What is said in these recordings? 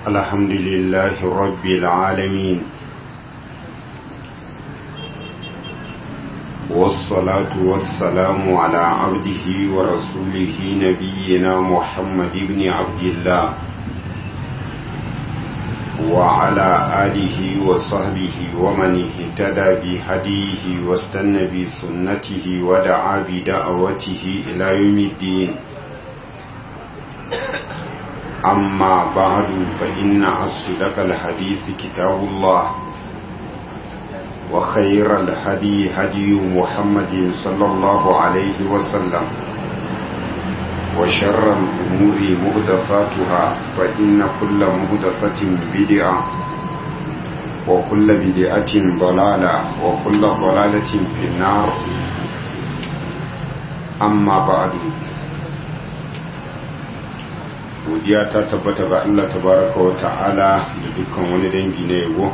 الحمد لله رب العالمين والصلاة والسلام على عبده ورسوله نبينا محمد بن عبد الله وعلى آله وصحبه ومن اهتدى بهديه واستنى بسنته ودعا بدعوته إلى يوم الدين أما بعد فإن أصدق الحديث كتاب الله وخير الهدي هدي محمد صلى الله عليه وسلم وشر الأمور مهدفاتها فإن كل مهدفة بدعة وكل بدعة ضلالة وكل ضلالة في النار أما بعد godiya ta tabbata ga Allah tabaraka wa ta'ala da dukkan wani dangi na yabo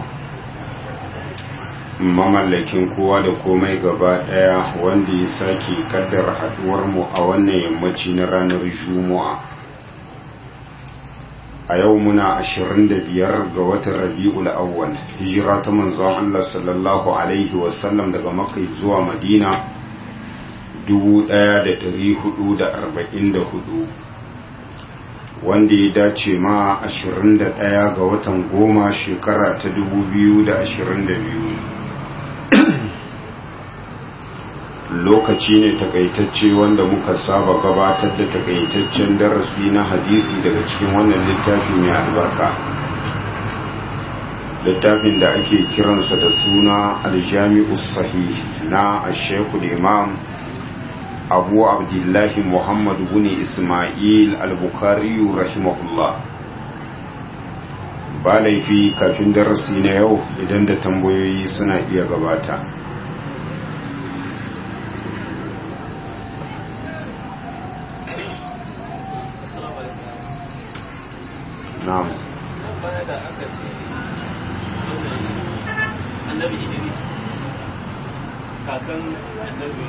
mamallakin kowa da komai gaba daya wanda ya sake kaddara haduwar mu a wannan yammaci na ranar juma'a a yau muna 25 ga watan rabi'ul awwal hijira ta manzon Allah sallallahu alaihi wasallam daga makka zuwa madina 1444 wanda ya dace ma 21 ga watan goma shekara ta 2022 lokaci ne takaitacce wanda muka saba gabatar da takaitaccen darasi na hadisi daga cikin wannan littafi mai albarka littafin da ake kiransa da suna aljami'us sahih na ashekul imam abu abdullahi muhammad bin ismail al-bukhari rahimahullah ba laifi kafin darasi na yau idan da tambayoyi suna iya gabata na'am da aka ce annabi idris kakan annabi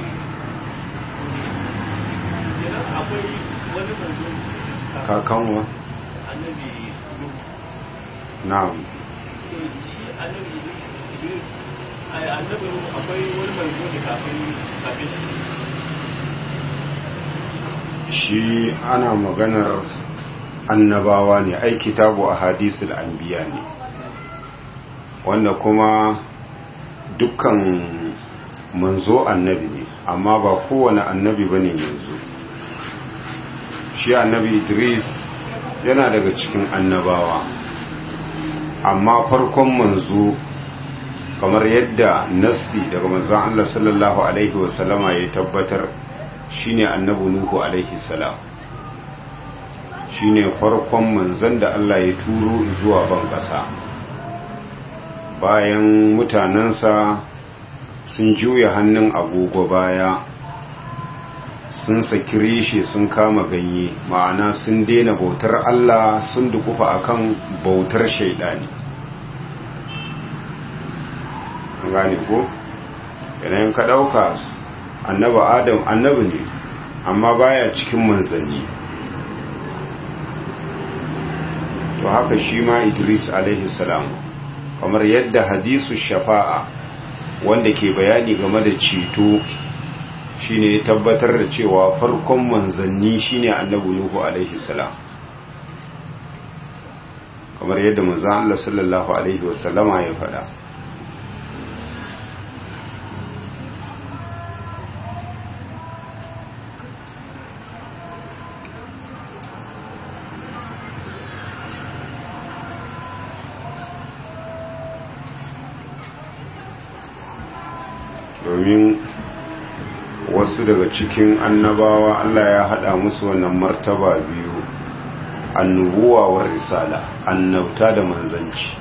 kenan akwai wani manzo kakanwa annabi na'am to shi annabi idris ai annabi akwai wani manzo da kafin kafin shi shi ana maganar annabawa ne ai kitabu a hadisul anbiya ne wanda kuma dukkan manzo annabi ne amma ba kowane annabi bane manzo shi annabi idris yana daga cikin annabawa amma farkon manzo kamar yadda nassi daga manzon Allah sallallahu alaihi wasallama ya tabbatar shine annabi nuhu alaihi salam shine farkon manzon da Allah ya turo zuwa ban kasa bayan mutanensa sun juya hannun agogo baya sun saki reshe sun kama ganye ma'ana sun daina bautar Allah sun dukufa akan bautar shaidani gane ko yanayin ka ɗauka annaba adam annabi ne amma baya cikin manzanni to haka shi ma idris alaihi salam kamar yadda hadisu shafa'a wanda ke bayani game da ceto shine ya tabbatar da cewa farkon manzanni shine annabi nuhu alaihi salam kamar yadda manzon Allah sallallahu alaihi wasallama ya faɗa domin wasu daga cikin annabawa Allah ya haɗa musu wannan martaba biyu annubuwa wa risala annabta da manzanci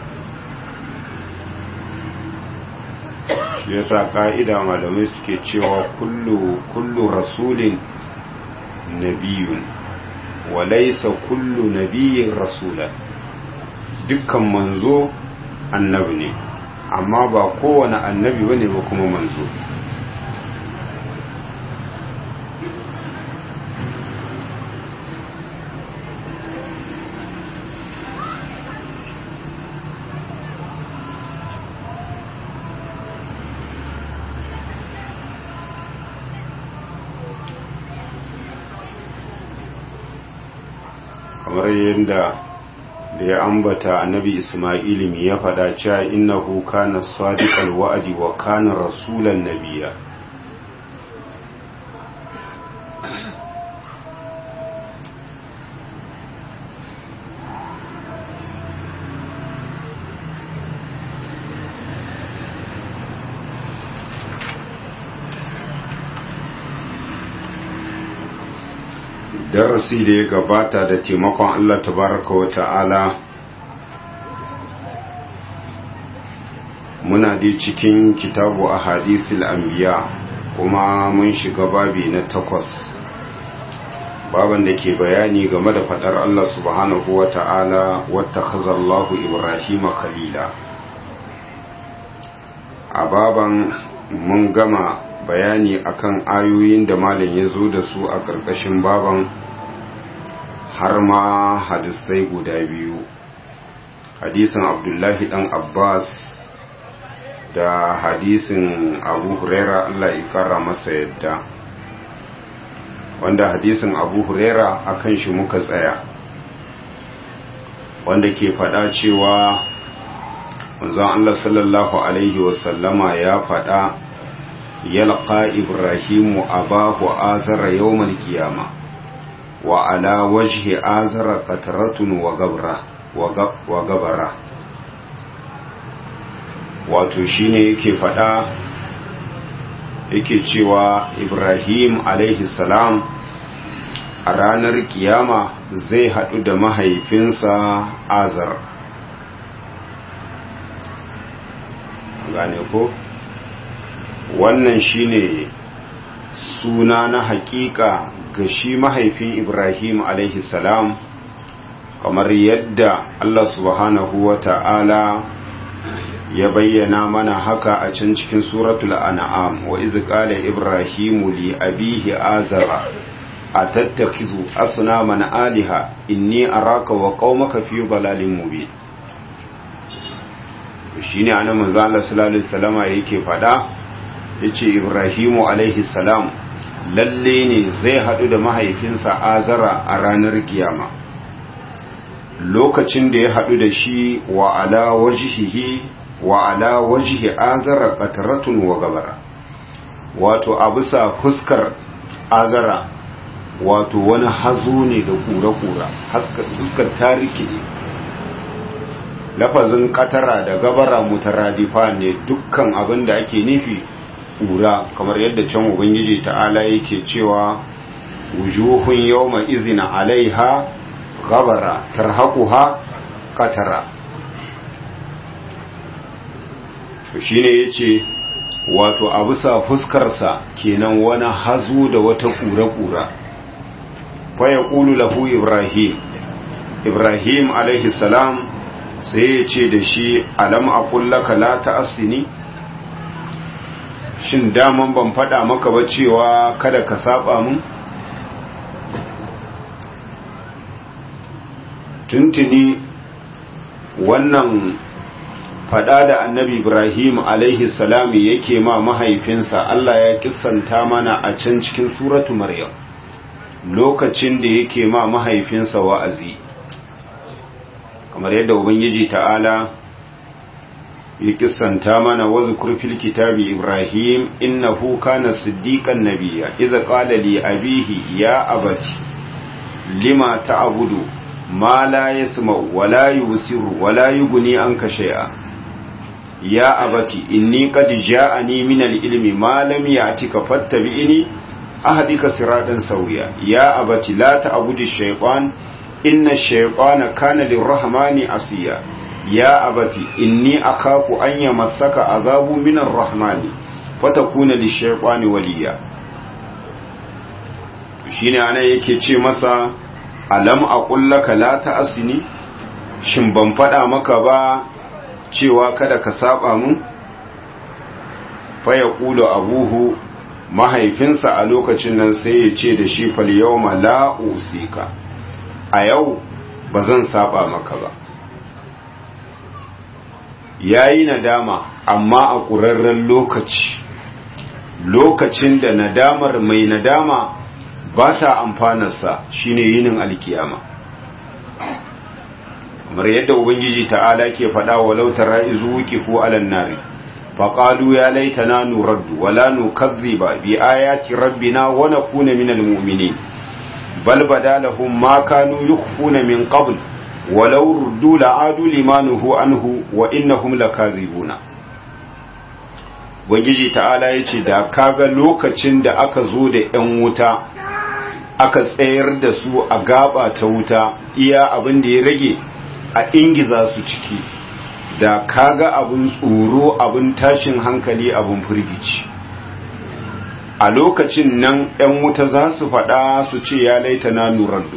yasa ka'ida malamai suke cewa kullu kullu rasulin nabiyun wa laysa kullu nabiyyin rasulan dukkan manzo annabi ne amma ba kowane annabi bane ba kuma manzo kamar yadda da ya ambata annabi ismail mi ya faɗa cewa innahu kana sadiqal wa'di wa kana rasulan nabiyya darasi da ya gabata da taimakon Allah tabaraka wa ta'ala muna da cikin kitabu a hadithil anbiya kuma mun shiga babi na takwas baban da ke bayani game da fadar Allah subhanahu wa ta'ala wata khazallahu ibrahim khalila a baban mun gama bayani akan ayoyin da malam ya zo da su a ƙarƙashin baban har ma hadisai guda biyu hadisin abdullahi dan abbas da hadisin abu huraira allah ya kara masa yadda wanda hadisin abu huraira akan shi muka tsaya wanda ke faɗa cewa manzon allah sallallahu alaihi wasallama ya faɗa yalqa ibrahimu abahu azara yawmal qiyamah wa ala wajhi azara qatratun wa gabra wa gabara wato shine yake fada yake cewa ibrahim alaihi salam a ranar kiyama zai hadu da mahaifinsa azar gane ko wannan shine suna na hakika ga shi mahaifin Ibrahim alaihi salam kamar yadda Allah subhanahu wa ta'ala ya bayyana mana haka a can cikin suratul an'am wa iz qala ibrahimu li abihi azara atattakizu asnaman aliha inni araka wa qaumaka fi dalalin mubin shine anan manzo Allah sallallahu alaihi wasallama yake fada yace ibrahimu alaihi salam lalle ne zai haɗu da mahaifinsa azara a ranar kiyama lokacin da ya haɗu da shi wa ala wajihihi wa ala wajihi azara qataratun wa gabara wato a bisa fuskar azara wato wani hazo ne da kura-kura fuskar tariki ne lafazin katara da gabara mutaradifa ne dukkan abin da ake nufi ƙura kamar yadda can ubangiji ta'ala yake cewa wujuhun yawma izina alaiha gabara tarhaquha qatara to shine yace wato a bisa fuskarsa kenan wani hazo da wata ƙura-ƙura fa yaqulu lahu ibrahim ibrahim alaihi salam sai ya ce da shi alam aqul laka la ta'assini shin daman ban faɗa maka ba cewa kada ka saba mun tuntuni wannan faɗa da annabi ibrahim alaihi salami yake ma mahaifinsa allah ya kissanta mana a can cikin suratu maryam lokacin da yake ma mahaifinsa wa'azi kamar yadda ubangiji ta'ala ya kissanta mana wazukur fil kitabi ibrahim innahu kana siddiqan nabiyya idza qala li abihi ya abati lima ta'budu ma la yasma'u wa la yusiru wa la yughni anka shay'a ya abati inni qad ja'ani min al-ilmi ma lam ya'tika fattabi'ni ahdika siratan sawiya ya abati la ta'budu ash-shaytan inna ash-shaytana kana lir-rahmani asiya ya abati inni akhafu an yamassaka azabu minar rahmani fatakuna lishaytani waliya shine ana yake ce masa alam aqul laka la ta'asini shin ban fada maka ba cewa kada ka saba mun fa yaqulu abuhu mahaifinsa a lokacin nan sai ya ce da shi fal yawma la usika a yau bazan saba maka ba ya yi nadama amma a ƙurarren lokaci lokacin da nadamar mai nadama ba ta amfanarsa shine yinin alkiyama kamar yadda ubangiji ta'ala ke faɗa walau tara izu wuqifu alan nari faqalu ya laitana nuraddu wala nukazziba bi ayati rabbina wa nakuna minal mu'minin bal badalahum ma kanu yukhfuna min qabl walau ruddu la'adu limanuhu anhu wa innahum lakazibuna ubangiji ta'ala yace da kaga lokacin da aka zo da yan wuta aka tsayar da su a gaba ta wuta iya abin da ya rage a ingiza su ciki da kaga abin tsoro abin tashin hankali abin firgici a lokacin nan 'yan wuta za su faɗa su ce ya laita na nurardu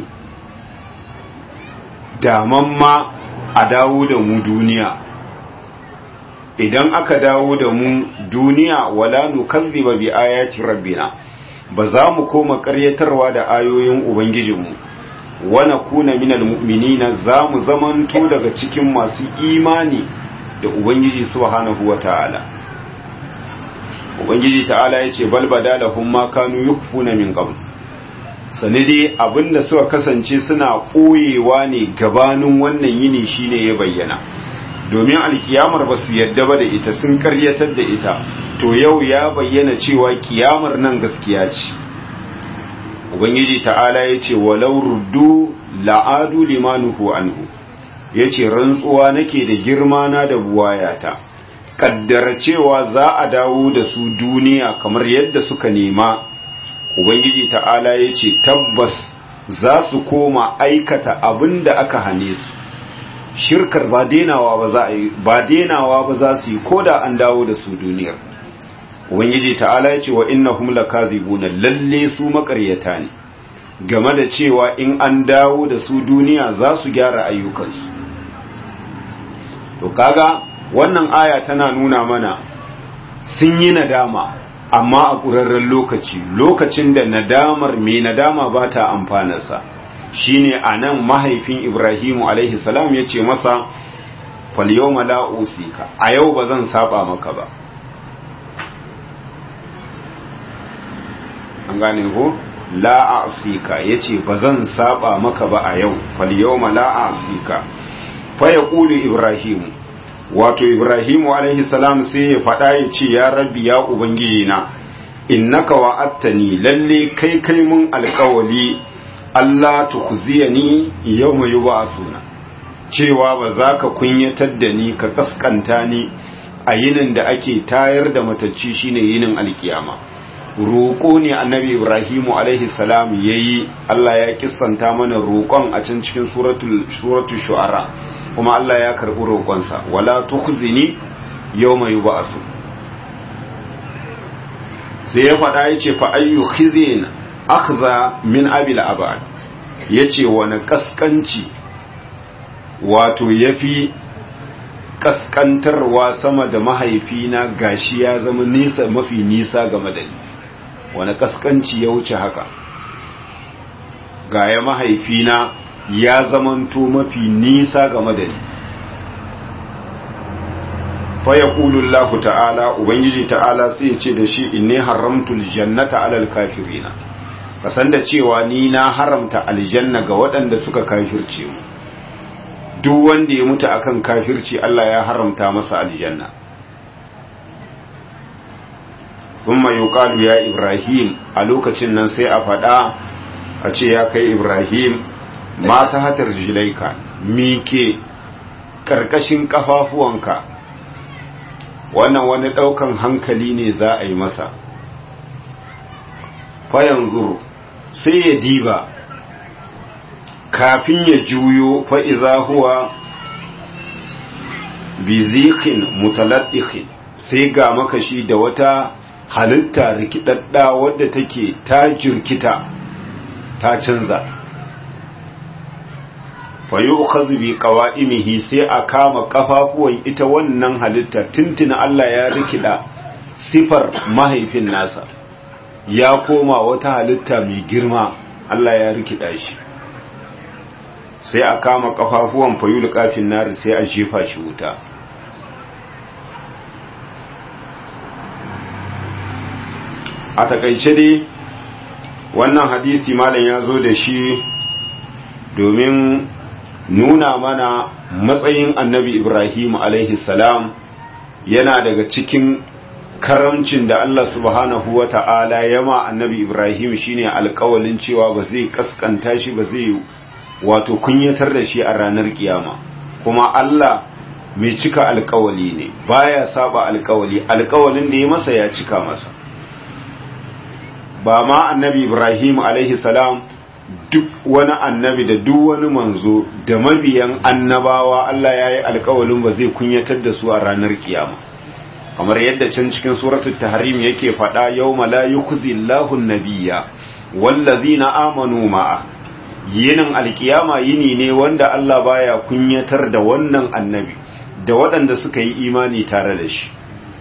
daman ma a dawo da mu duniya idan aka dawo da mu duniya wala nukazziba bi ayati rabbina ba za mu koma ƙaryatarwa da ayoyin ubangijinmu wana kuna minal mu'minina za mu zamanto daga cikin masu imani da ubangiji subhanahu wata'ala ubangiji ta'ala yace bal badalahum ma kanu yukfuna min qabl sanidi abinda suka kasance suna koyewa ne gabanin wannan yini shine ya bayyana domin alkiyamar ba su yadda ba da ita sun karyatar da ita to yau ya bayyana cewa kiyamar nan gaskiya ce ubangiji ta'ala ya ce walau ruddu la'adu limanuhu anhu ya ce rantsuwa nake da girma na da buwayata kaddara cewa za a dawo da su duniya kamar yadda suka nema ubangiji ta'ala ya ce tabbas za su koma aikata abin da aka hane su shirkar ba denawa ba za a yi ba denawa ba za su yi ko da an dawo da su duniyar ubangiji ta'ala ya ce wa innahum lakazibuna lalle su makaryata ne game da cewa in an dawo da su duniya za su gyara ayyukansu to kaga wannan aya tana nuna mana sun yi nadama amma a ƙurarren lokaci lokacin da nadamar mai nadama ba ta amfanarsa shine a nan mahaifin ibrahimu alaihi salam ya ce masa falyoma la'usika a yau ba zan saba maka ba an gane ko la'asika ya ce ba zan saba maka ba a yau falyoma la'asika fa ya ƙuli ibrahimu wato ibrahimu alaihi salam sai ya faɗa ya ce ya rabbi ya ubangiji na innaka wa'attani lalle kai kai mun alƙawali Allah tukhziyani yawma yub'athuna cewa ba za ka kunyatar da ni ka kaskanta ni a yinin da ake tayar da matacci shine yinin alkiyama roƙo ne annabi ibrahimu alaihi salam yayi Allah ya kissanta mana roƙon a can cikin suratul suratul shu'ara kuma Allah ya karɓi roƙonsa wala tukhzini yawma yub'athu sai ya faɗa yace fa ayyu khizin akhza min abil abad yace wani kaskanci wato yafi kaskantarwa sama da mahaifina gashi ya zama nisa mafi nisa game da ni wani kaskanci ya wuce haka gaya mahaifina ya zamanto mafi nisa game da ni faya ƙulullahu ta'ala ubangiji ta'ala sai ce da shi inni haramtul jannata alal kafirina kasan da cewa ni na haramta aljanna ga waɗanda suka kafirce mu duk wanda ya mutu akan kafirci Allah ya haramta masa aljanna thumma yuqalu ya ibrahim a lokacin nan sai a faɗa a ce ya kai ibrahim ma ta hatar jilaika mike ƙarƙashin ƙafafuwanka wannan wani ɗaukan hankali ne za a yi masa fayan zuru sai ya diba kafin ya juyo fa'iza huwa bizikin mutaladdikin sai ga makashi da wata halitta rikidadda wadda take ta jirkita ta canza fayu ukhadhu bi qawa'imihi sai a kama kafafuwan ita wannan halitta tuntuna Allah ya rikida sifar mahaifin nasa ya koma wata halitta mai girma Allah ya rikida shi sai a kama kafafuwan fayu kafin nari sai a jefa shi wuta a takaice dai wannan hadisi malam ya zo da shi domin nuna mana matsayin annabi ibrahim alaihi salam yana daga cikin karamcin da Allah subhanahu wa ta'ala ya ma annabi ibrahim shine alkawalin cewa ba zai kaskanta shi ba zai wato kunyatar da shi a ranar kiyama kuma Allah mai cika alkawali ne baya saba alkawali alkawalin da ya masa ya cika masa ba ma annabi ibrahim alaihi salam duk wani annabi da duk wani manzo da mabiyan annabawa Allah ya yi alkawalin ba zai kunyatar da su a ranar kiyama kamar yadda can cikin suratul tahrim yake faɗa yawma la yukhzi Allahu an-nabiyya wallazina amanu ma'a yinin alkiyama yini ne wanda Allah baya kunyatar da wannan annabi da waɗanda suka yi imani tare da shi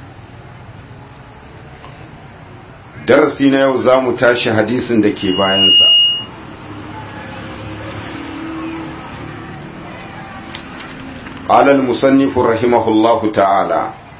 darasi na yau za mu tashi hadisin da ke bayansa قال المصنف رحمه الله تعالى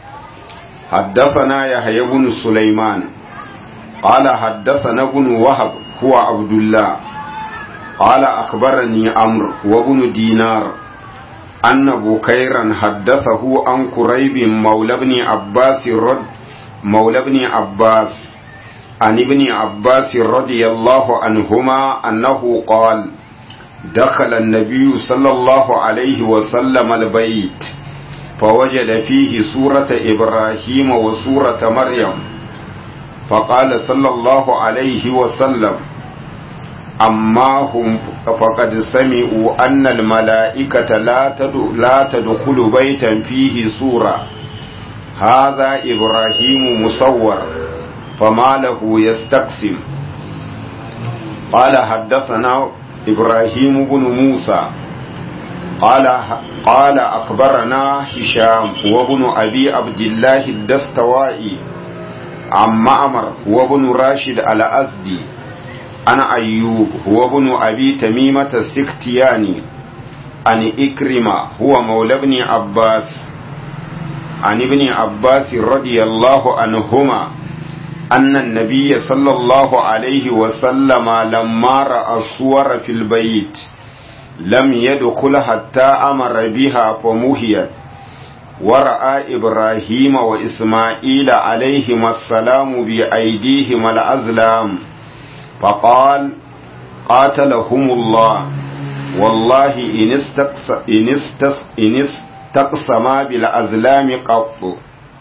حدثنا يحيى بن سليمان قال حدثنا ابن وهب هو عبد الله قال أخبرني عمرو وابن دينار أن بكيرا حدثه عن كريب مولى ابن عباس رد مولى ابن عباس عن ابن عباس رضي الله عنهما أنه قال دخل النبي صلى الله عليه وسلم البيت فوجد فيه سورة إبراهيم وسورة مريم فقال صلى الله عليه وسلم أما هم فقد سمعوا أن الملائكة لا لا تدخل بيتا فيه سورة هذا إبراهيم مصور فما له يستقسم قال حدثنا إبراهيم بن موسى قال قال أخبرنا هشام وابن أبي عبد الله الدستوائي عن معمر وابن راشد الأزدي عن أيوب وابن أبي تميمة السكتياني عن إكرمة هو مولى ابن عباس عن ابن عباس رضي الله عنهما أن النبي صلى الله عليه وسلم لما رأى الصور في البيت لم يدخل حتى أمر بها فمهيت ورأى إبراهيم وإسماعيل عليهما السلام بأيديهما الأزلام فقال قاتلهم الله والله إن, استقس إن, استقس إن استقسما بالأزلام قط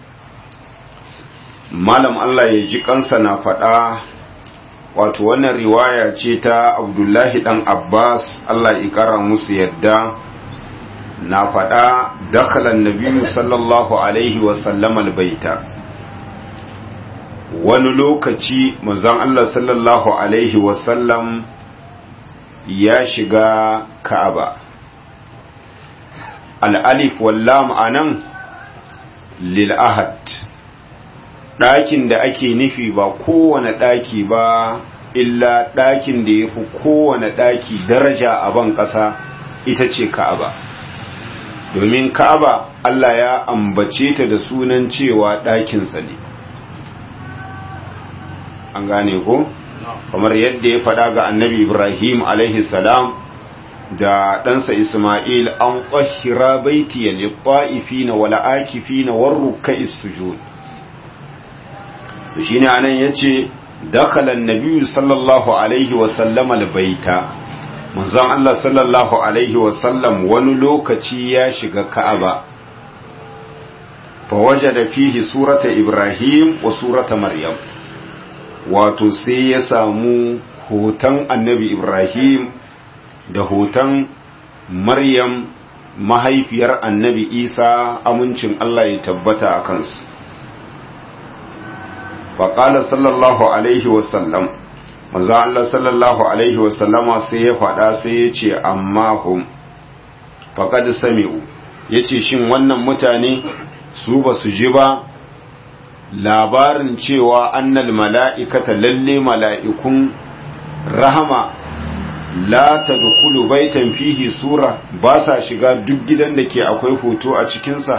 malam Allah ya ji kansa na faɗa wato wannan riwaya ce ta abdullahi ɗan abbas Allah ya ƙara musu yadda na faɗa dakalan nabiyu sallallahu alaihi wasallam albaita wani lokaci manzon Allah sallallahu alaihi wasallam ya shiga ka'aba al'alif wallam anan lil ahad ɗakin da ake nufi ba kowane ɗaki ba illa ɗakin da ya fi kowane ɗaki daraja a ban ƙasa ita ce ka'aba domin ka'aba Allah ya ambace ta da sunan cewa ɗakinsa ne an gane ko kamar yadda ya faɗa ga annabi ibrahim alaihi salam da ɗansa isma'il an ƙwahira baitiya litta'ifina wala akifina warruka sujud shi ne anan ya ce dakalan nabiyu sallallahu alaihi wasallam albaita manzon Allah sallallahu alaihi wasallam wani lokaci ya shiga ka'aba fa wajada fihi surata ibrahim wa surata maryam wato sai ya samu hoton annabi ibrahim da hoton maryam mahaifiyar annabi isa amincin Allah ya tabbata a kansu faƙala sallallahu alaihi wasallam manzo Allah sallallahu alaihi wasallama sai ya faɗa sai ya ce amma hum faqad sami'u yace shin wannan mutane su ba su ji ba labarin cewa annal mala'ikata lalle mala'ikun rahama la tadkhulu baitan fihi sura ba sa shiga duk gidan da ke akwai hoto a cikinsa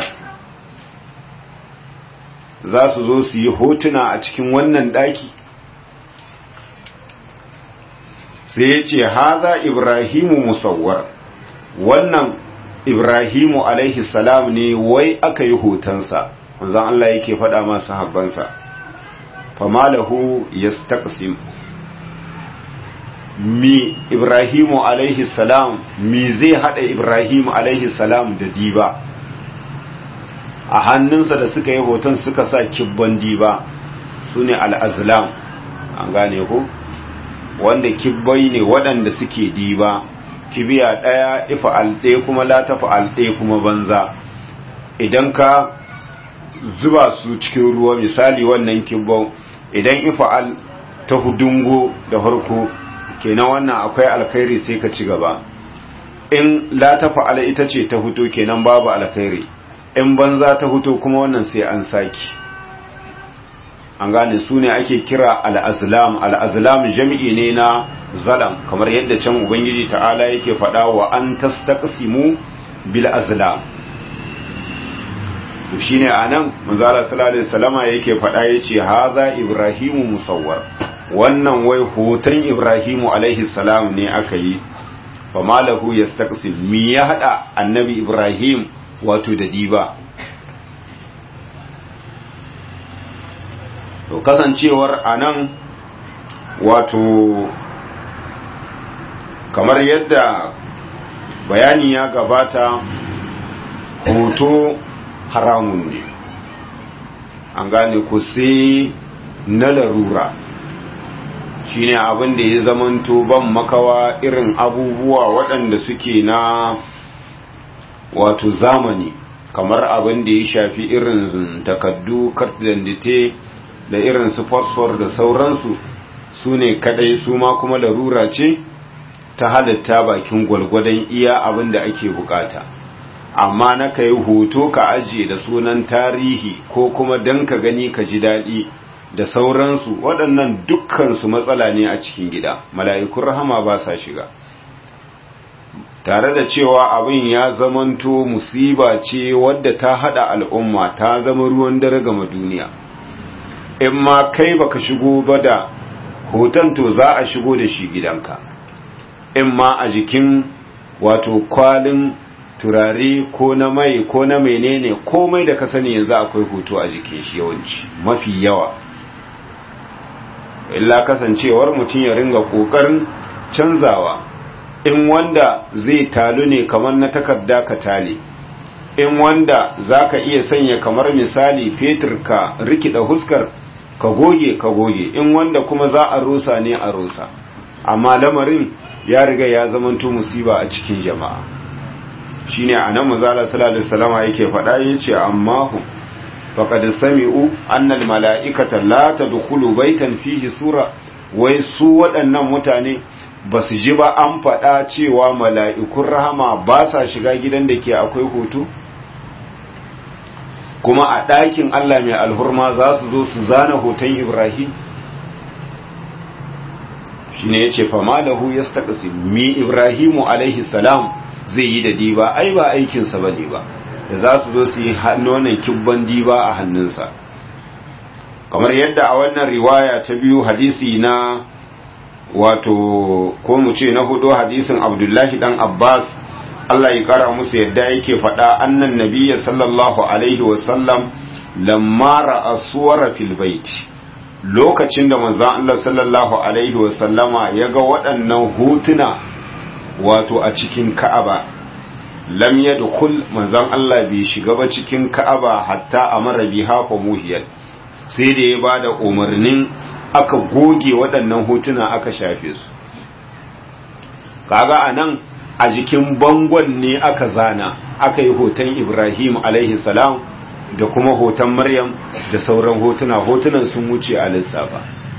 za su zo su yi hotuna a cikin wannan ɗaki sai ya ce haza ibrahimu musawwar wannan ibrahimu alaihi salam ne wai aka yi hotonsa manzon Allah yake faɗa masu habbansa famalahu yastaqsim mi ibrahimu alaihi salam mi zai hada ibrahimu alaihi salam da diba a hannunsa da suka yi hoton suka sa kibban diba su ne al'azlam an gane ku wanda kibbai ne waɗanda suke diba kibiya ɗaya ifa alɗe kuma latafa alɗe kuma banza idan ka zuba su cikin ruwa misali wannan kibbau idan ifa al ta hudungo da harko kenan wannan akwai alkhairi sai ka ci gaba in latafa ala ita ce ta huto kenan babu alkhairi in banza ta huto kuma wannan sai an saki an gane su ne ake kira al'azlam al'azlam jami'i ne na zalam kamar yadda can ubangiji ta'ala yake faɗa wa an tastaqsimu bil azlam to shine anan manzala sallallahu alaihi wasallama yake faɗa yace haza ibrahimu musawwar wannan wai hoton ibrahimu alaihi salam ne aka yi fa malahu yastaqsim mi ya hada annabi ibrahim wato da diba to kasancewar anan wato kamar yadda bayani ya gabata hoto haramun ne an gane ku sai na larura shine abin da ya zamanto ban makawa irin abubuwa waɗanda suke na wato zamani kamar abin da ya shafi irin takaddu kartidandite da irin su fosfor da sauransu su ne kadai su ma kuma larura ce ta halitta bakin gwalgwadon iya abin da ake bukata amma na ka yi hoto ka ajiye da sunan tarihi ko kuma don ka gani ka ji daɗi da sauransu waɗannan dukkansu matsala ne a cikin gida mala'ikun rahama ba sa shiga tare da cewa abin ya zamanto musiba ce wadda ta hada al'umma ta zama ruwan dare gama duniya in ma kai baka shigo ba da hoton to za a shigo da shi gidanka in ma a jikin wato kwalin turare ko na mai ko na menene komai da ka sani yanzu akwai hoto a jikin shi yawanci mafi yawa illa kasancewar mutum ya ringa kokarin canzawa in wanda zai talu ne kamar na takarda ka tale in wanda zaka iya sanya kamar misali fetur ka rikida huskar ka goge ka goge in wanda kuma za a rusa ne a rusa amma lamarin ya riga ya zamanto musiba a cikin jama'a shine anan manzala sallallahu alaihi wasallam yake faɗa yace amma hum faqad sami'u anna almala'ikata la tadkhulu baytan fihi sura wai su waɗannan mutane ba su ji ba an faɗa cewa mala'ikun rahama ba sa shiga gidan da ke akwai hoto kuma a ɗakin Allah mai alhurma za su zo su zana hoton Ibrahim shi ne ya ce fama da hu ya mi Ibrahimu alaihi salam zai yi da diba ai ba aikinsa ba ne ba da za su zo su yi nonon kibban diba a hannunsa kamar yadda a wannan riwaya ta biyu hadisi na wato ko mu ce na hudu hadisin abdullahi dan abbas Allah ya kara musu yadda yake faɗa annan nabiyya sallallahu alaihi wasallam lamma ra'a suwara fil bait lokacin da manzon Allah sallallahu alaihi wasallama ya ga waɗannan hotuna wato a cikin Ka'aba lam yadkhul manzon Allah bai shiga ba cikin Ka'aba hatta amara biha fa muhiyat sai da ya bada umarnin aka goge waɗannan hotuna aka shafe su kaga anan a jikin bangon ne aka zana aka yi hoton ibrahim alaihi salam da kuma hoton maryam da sauran hotuna hotunan sun wuce a lissafa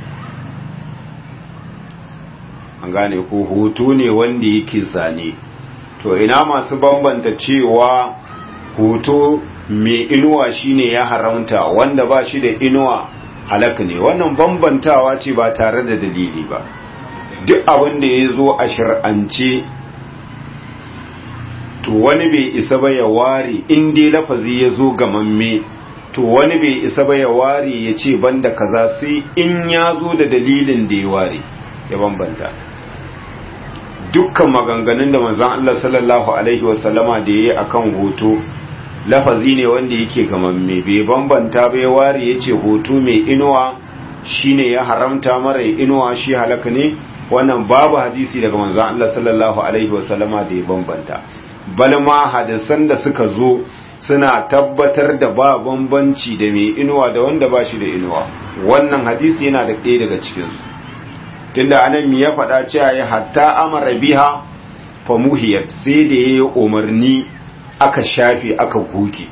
an gane ko hoto ne wanda yake zane to ina masu bambanta cewa hoto mai inuwa shine ya haramta wanda ba shi da inuwa halak ne wannan bambantawa ce ba tare da dalili ba duk abin da ya zo a shir'ance to wani bai isa ba ya ware in dai lafazi ya zo gamamme to wani bai isa ba ya ware ya ce banda kaza sai in ya zo da dalilin da ya ware ya bambanta duk dukkan maganganun da manzon Allah sallallahu alaihi wasallama da yayi akan hoto lafazi ne wanda yake gamamme bai bambanta bai ware yace hoto mai inuwa shine ya haramta mara inuwa shi halaka ne wannan babu hadisi daga manzon Allah sallallahu alaihi wasallama da ya bambanta bal ma hadisan da suka zo suna tabbatar da ba bambanci da mai inuwa da wanda ba shi da inuwa wannan hadisi yana da ɗaya daga cikinsu tunda anan mi ya faɗa cewa ya hatta amara biha fa muhiyat sai da yayi umarni aka shafe aka goge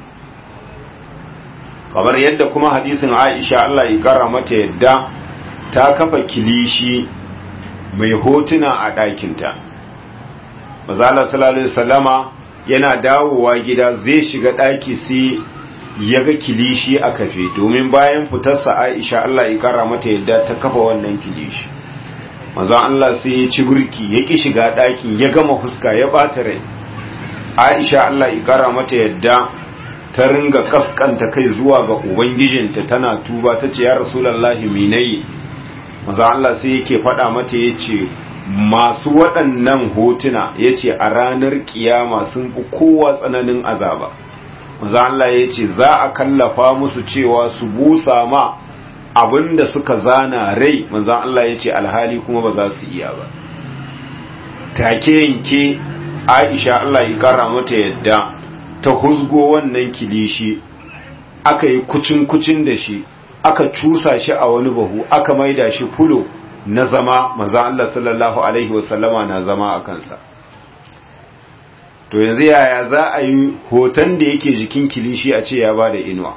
kamar yadda kuma hadisin Aisha Allah ya kara mata yadda ta kafa kilishi mai hotuna a ɗakinta mazala sallallahu alaihi wasallama yana dawowa gida zai shiga ɗaki sai ya ga kilishi a kafe domin bayan fitarsa Aisha Allah ya kara mata yadda ta kafa wannan kilishi manzon Allah sai ya ci burki ya ki shiga ɗakin ya gama fuska ya ɓata rai Aisha Allah ya kara mata yadda ta ringa kaskanta kai zuwa ga ubangijinta tana tuba ta ce ya rasulullahi minayi manzon Allah sai yake faɗa mata ya ce masu waɗannan hotuna ya ce a ranar kiyama sun fi kowa tsananin azaba manzon Allah ya ce za a kallafa musu cewa su busa ma abinda suka zana rai manzan Allah ya ce alhali kuma ba za su iya ba take yanke aisha Allah ya kara mata yadda ta huzgo wannan kilishi aka yi kucin-kucin da shi aka cusa shi a wani bahu aka maida shi fulo na zama manzan Allah sallallahu alaihi wasallama na zama a kansa to yanzu yaya za a yi hoton da yake jikin kilishi a ce ya ba da inuwa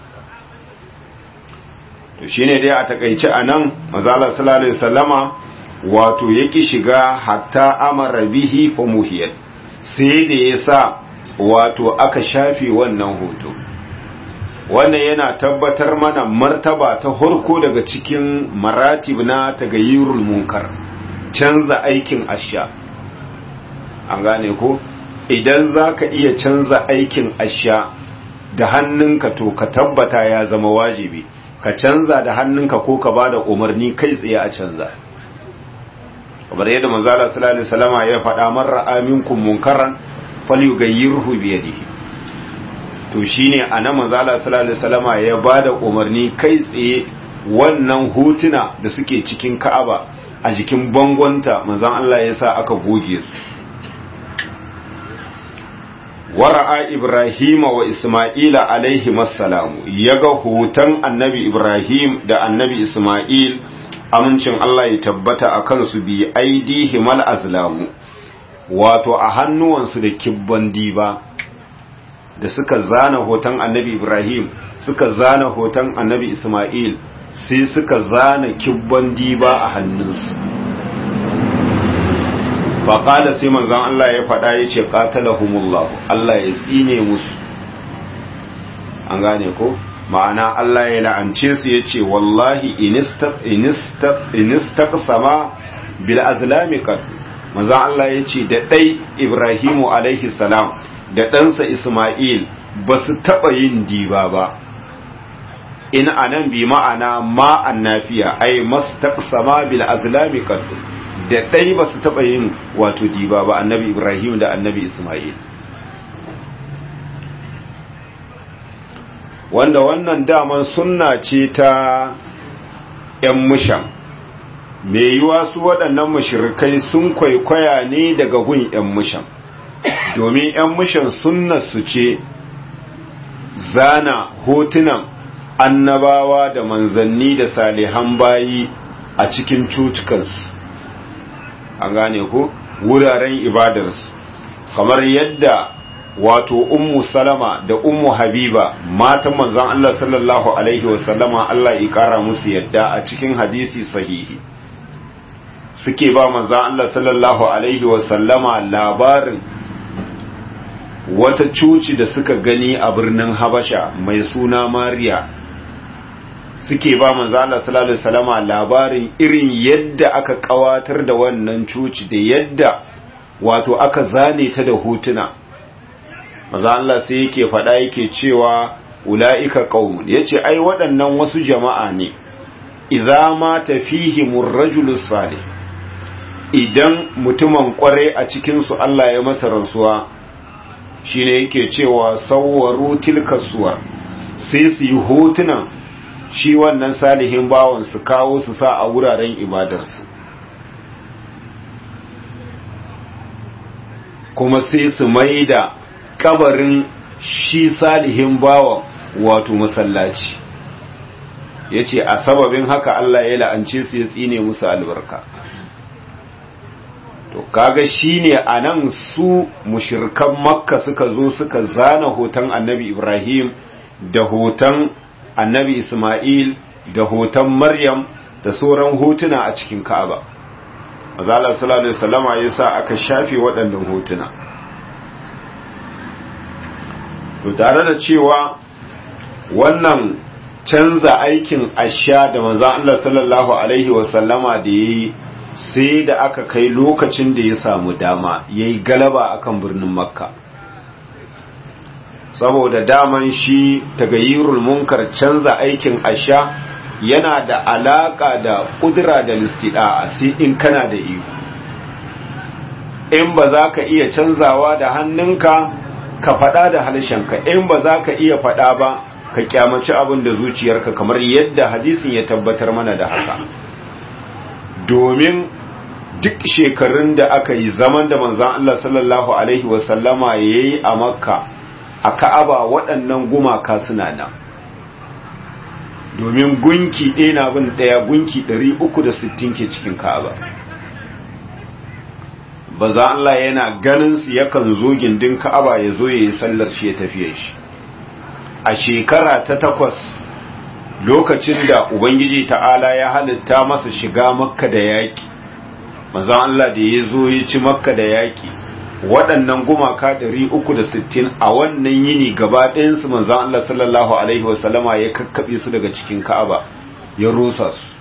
to shine dai a takaice anan mazala sallallahu alaihi wasallama wato yaki shiga hatta amara bihi fa muhiyat sai da yasa wato aka shafe wannan hoto wannan yana tabbatar mana martaba ta harko daga cikin maratib na tagayyurul munkar canza aikin asha an gane ko idan zaka iya canza aikin asha da hannunka to ka tabbata ya zama wajibi ka canza da hannunka ko ka ba da umarni kai tsaye a canza kamar yadda manzala sallallahu alaihi wasallama ya faɗa man ra'a minkum munkaran falyughayyirhu bi yadihi to shine anan manzala sallallahu alaihi wasallama ya ba da umarni kai tsaye wannan hotuna da suke cikin Ka'aba a jikin bangonta manzon Allah ya sa aka goge su wara'a Ibrahim wa Ismaila alaihi massalamu ya ga hoton annabi Ibrahim da annabi Ismail amincin Allah ya tabbata a kansu bi aidihi mal azlamu wato a hannuwansu da kibban diba da suka zana hoton annabi Ibrahim suka zana hoton annabi Ismail sai suka zana kibban diba a hannunsu faƙala sai manzan Allah ya faɗa ya ce ƙatalahumullahu Allah ya tsine musu an gane ko ma'ana Allah ya la'ance su ya ce wallahi inistaqsama bil azlami qad manzan Allah ya ce da ɗai Ibrahimu alaihi salam da ɗansa Ismail ba su taɓa yin diba ba in anan bi ma'ana ma annafiya ai mastaqsama bil azlami qad da ɗai ba su taɓa yin wato diba ba annabi ibrahim da annabi ismail wanda wannan daman sunna ce ta ‘yan mushan mai yiwa su waɗannan mashirkai sun kwaikwaya ne daga gun ‘yan mushan domin ‘yan mushan sunna su ce zana hotunan annabawa da manzanni da salihan bayi a cikin cutukansu an gane ko wuraren ibadarsu kamar yadda wato ummu salama da ummu habiba matan manzon Allah sallallahu alaihi wasallama Allah ya kara musu yadda a cikin hadisi sahihi suke ba manzon Allah sallallahu alaihi wasallama labarin wata cuci da suka gani a birnin Habasha mai suna Mariya suke ba manzo Allah sallallahu alaihi wasallama labarin irin yadda aka kawatar da wannan coci da yadda wato aka zane ta da hotuna manzo Allah sai yake faɗa yake cewa ulaika qaumun yace ai waɗannan wasu jama'a ne idza ma tafihimur rajulus salih idan mutumin kware a cikinsu Allah ya masa rantsuwa shine yake cewa sawwaru tilka suwar sai su yi hotunan shi wannan salihin bawan su kawo su sa a wuraren ibadarsu kuma sai su mai da kabarin shi salihin bawan wato masallaci ya ce a sababin haka Allah ya la'ance su ya tsine musu albarka to kaga shine anan su mushirkan makka suka zo suka zana hoton annabi ibrahim da hoton annabi isma'il da hoton maryam da sauran hotuna a cikin ka'aba mazalar sallallahu alaihi wasallama yasa aka shafe waɗannan hotuna to tare da cewa wannan canza aikin asha da manzon Allah sallallahu alaihi wasallama da yayi sai da aka kai lokacin da ya samu dama yayi galaba akan birnin makka saboda daman shi tagayyirul munkar canza aikin asha yana da alaka da kudura da listida'a sai in kana da iko in ba za ka iya canzawa da hannunka ka faɗa da harshenka in ba za ka iya faɗa ba ka kyamaci abin da zuciyarka kamar yadda hadisin ya tabbatar mana da haka domin duk shekarun da aka yi zaman da manzan Allah sallallahu Alaihi wasallama ya yi a makka a ka'aba waɗannan gumaka suna nan domin gunki ɗaya na bin ɗaya gunki 360 ke cikin ka'aba ba za Allah yana ganin su yakan zo gindin ka'aba ya zo ya yi sallar shi ya tafiye shi a shekara ta takwas lokacin da ubangiji ta'ala ya halitta masa shiga makka da yaƙi maza Allah da ya zo ya ci makka da yaƙi waɗannan gumaka 360 a wannan yini gaba ɗayansu maza Allah sallallahu alaihi wasallama ya kakkaɓe su daga cikin ka'aba ya rusa su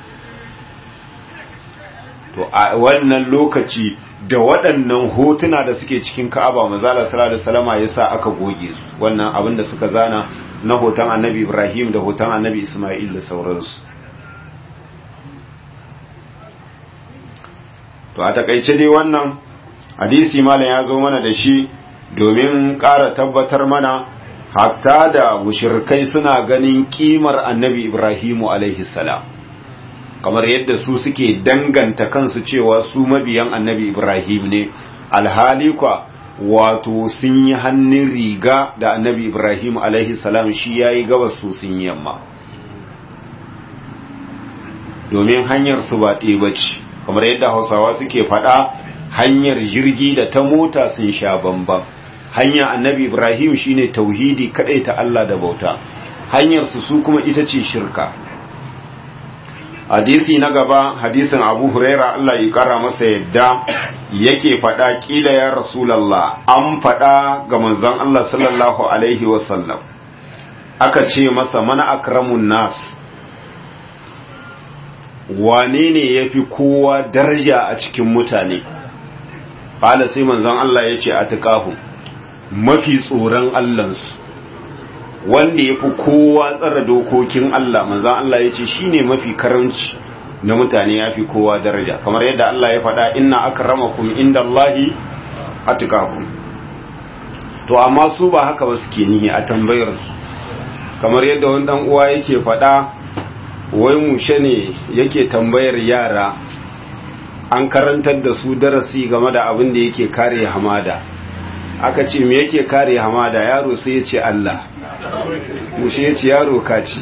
to a wannan lokaci da waɗannan hotuna da suke cikin ka'aba mazala sallallahu alaihi wasallama yasa aka goge su wannan abin da suka zana na hoton annabi Ibrahim da hoton annabi Isma'il da sauransu to a takaice dai wannan hadisi malam ya zo mana da shi domin ƙara tabbatar mana hatta da mushrikai suna ganin kimar annabi Ibrahimu alaihi salam kamar yadda su suke danganta kansu cewa su mabiyan annabi Ibrahim ne alhali kwa wato sun yi hannun riga da annabi Ibrahim alaihi salam shi ya yi gabas su sun yamma domin hanyar su ba ɗaya bace kamar yadda hausawa suke faɗa hanyar jirgi da ta mota sun sha bambam hanya annabi Ibrahim shine tauhidi kaɗai ta Allah da bauta hanyar su su kuma ita ce shirka hadisi na gaba hadisin abu huraira Allah ya kara masa yadda yake faɗa ƙila ya rasulallah an faɗa ga manzon Allah sallallahu alaihi wasallam aka ce masa mana akramun nas wane ne ya fi kowa daraja a cikin mutane ƙala sai manzon Allah ya ce a tuƙahu mafi tsoron Allahnsu wanda ya fi kowa tsara dokokin Allah manzan Allah ya ce shi ne mafi karanci na mutane ya fi kowa daraja kamar yadda Allah ya faɗa inna aka rama kuma inda Allahi a tukakun to amma su ba haka ba suke nihi a tambayarsu kamar yadda wani ɗan uwa yake faɗa wai mushe ne yake tambayar yara an karantar da su darasi game da abin da yake kare hamada aka ce me yake kare hamada yaro sai ya ce Allah mushe ya ce yaro kaci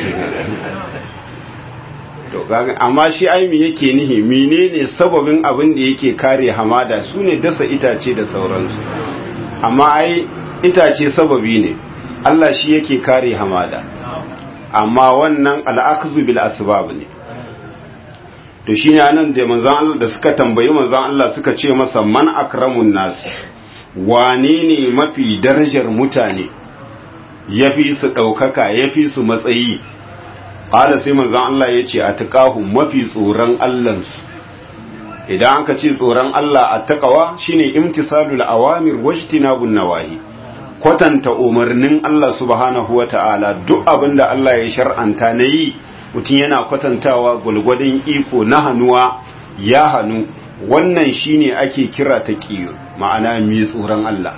to amma shi ai me yake nihi menene sababin abin da yake kare hamada su ne dasa itace da sauransu amma ai itace sababi ne Allah shi yake kare hamada amma wannan al'akzu bil asbab ne to shine anan da manzon Allah da suka tambayi manzon Allah suka ce masa man akramun nas wane ne mafi darajar mutane ya fi su ɗaukaka ya fi su matsayi ƙala sai manzan Allah ya ce a taƙahu mafi tsoron Allahnsu idan aka ce tsoron Allah a taƙawa shine imtisalul awamir wajtinabun nawahi kwatanta umarnin Allah subhanahu wa ta'ala duk abin da Allah ya shar'anta na yi mutum yana kwatantawa gwalgwadon iko na hannuwa ya hannu wannan shine ake kira taqiyyu ma'ana mai tsoron Allah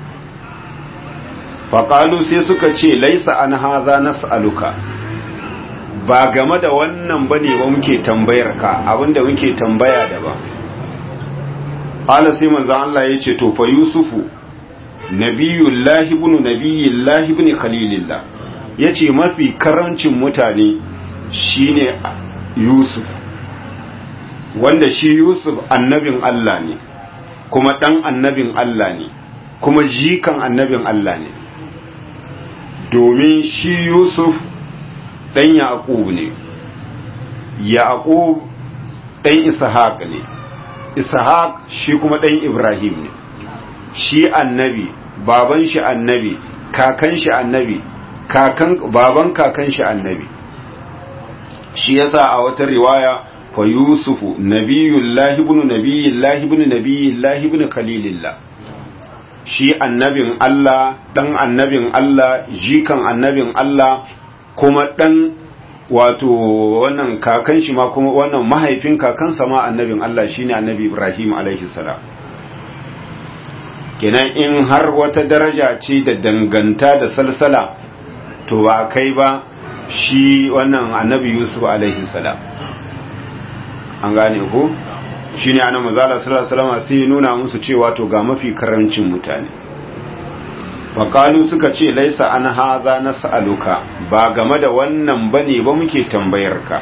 faƙalu sai suka ce laisa an haza nas'aluka ba game da wannan bane ba muke tambayar ka abinda muke tambaya da ba qala sai manzon Allah yace to fa yusufu nabiyullahi ibn nabiyillahi ibn khalilillah yace mafi karancin mutane shine yusuf wanda shi yusuf annabin Allah ne kuma dan annabin Allah ne kuma jikan annabin Allah ne domin shi yusuf ɗan yaƙub ne yaƙub ɗan ishaq ne ishaq shi kuma ɗan ibrahim ne shi annabi baban shi annabi kakan shi annabi kakan baban kakan shi annabi shi yasa a wata riwaya fa yusufu nabiyullahi ibn nabiyillahi ibn nabiyillahi ibn khalilillah shi annabin Allah ɗan annabin Allah jikan annabin Allah kuma ɗan wato wannan kakan shi ma kuma wannan mahaifin kakansa ma annabin Allah shine annabi Ibrahim alaihi salam kenan in har wata daraja ce da danganta da salsala to ba kai ba shi wannan annabi Yusuf alaihi salam an gane ko shi ne ana mazala salama sai nuna musu cewa to ga mafi karancin mutane waƙalu suka ce laisa an haza na sa'aluka ba game da wannan ba ne ba muke tambayar ka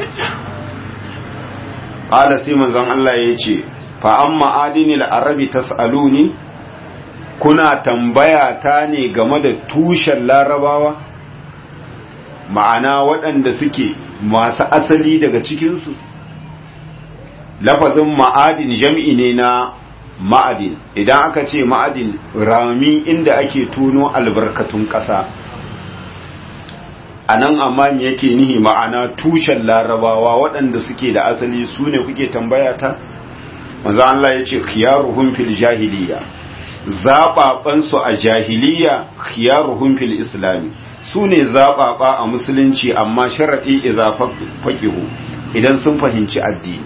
ƙala sai manzon Allah ya ce fa'an ma'adini la'arabi ta sa'aluni kuna tambaya ta ne game da tushen larabawa ma'ana waɗanda suke masu asali daga cikinsu lafazin ma'adin jam'i ne na ma'adin idan aka ce ma'adin rami inda ake tuno albarkatun ƙasa a nan amma yake nihi ma'ana tushen larabawa waɗanda suke da asali su ne kuke tambaya ta maza Allah ya ce khiyaruhum fil jahiliya zaɓaɓansu a jahiliya khiyaruhum fil islami su ne zaɓaɓa a musulunci amma sharaɗi iza faƙihu idan sun fahimci addini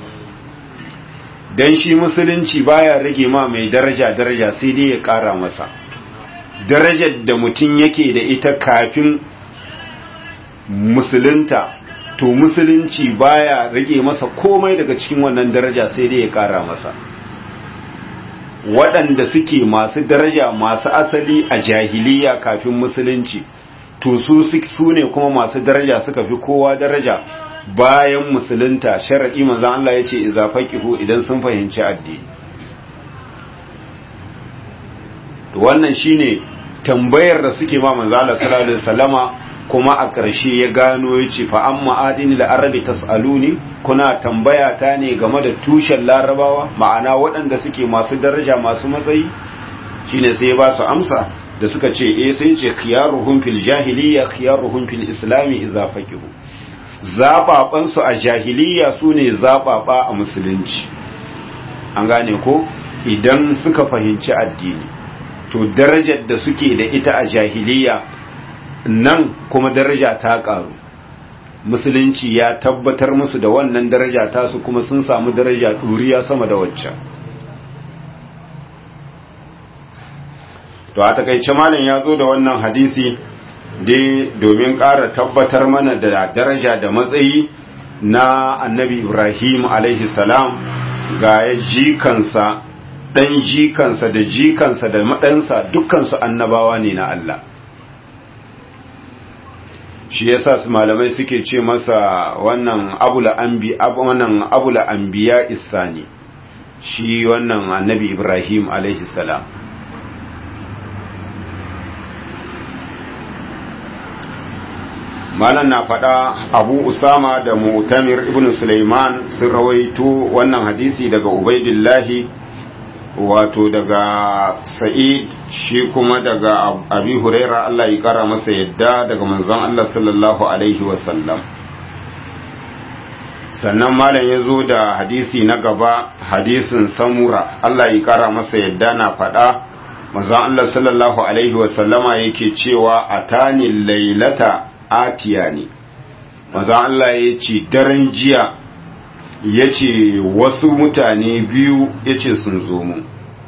dan shi musulunci baya rage ma mai daraja daraja sai dai ya ƙara masa darajar da mutum yake da ita kafin musulunta to musulunci baya rage masa komai daga cikin wannan daraja sai dai ya ƙara masa waɗanda suke masu daraja masu asali a jahiliya kafin musulunci to su su ne kuma masu daraja suka fi kowa daraja bayan musulunta sharaɗi manzan Allah ya ce iza faqihu idan sun fahimci addini wannan shine tambayar da suke ma manzan Allah sallallahu alaihi wasallama kuma a ƙarshe ya gano ya ce fa amma adini da arabi tas'aluni kuna tambaya ta ne game da tushen larabawa ma'ana waɗanda suke masu daraja masu matsayi shine sai ya ba su amsa da suka ce eh sai ce khiyaruhum fil jahiliya khiyaruhum fil islami idza faqihu zaɓaɓansu a jahiliya su ne zaɓaɓa a musulunci an gane ko idan suka fahimci addini to darajar da suke da ita a jahiliya nan kuma daraja ta ƙaru musulunci ya tabbatar musu da wannan daraja tasu kuma sun samu daraja ɗuriya sama da waccan to a takaice malam ya zo da wannan hadisi dai domin ƙara tabbatar mana da daraja da matsayi na annabi ibrahim alaihi salam ga ya jikansa ɗan jikansa da jikansa da maɗansa dukkansu annabawa ne na Allah shi yasa su malamai suke ce masa wannan abula anbi wannan abula anbiya isani shi wannan annabi ibrahim alaihi salam malam na faɗa abu usama da mutamir ibn suleiman sun rawaito wannan hadisi daga ubaidillahi wato daga sa'id shi kuma daga abi huraira Allah ya kara masa yadda daga manzon Allah sallallahu alaihi wasallam sannan malam ya zo da hadisi na gaba hadisin samura Allah ya kara masa yadda na faɗa manzon Allah sallallahu alaihi wasallama yake cewa atani lailata atiya ne maza Allah ya ce daren jiya yace wasu mutane biyu yace sun zo mu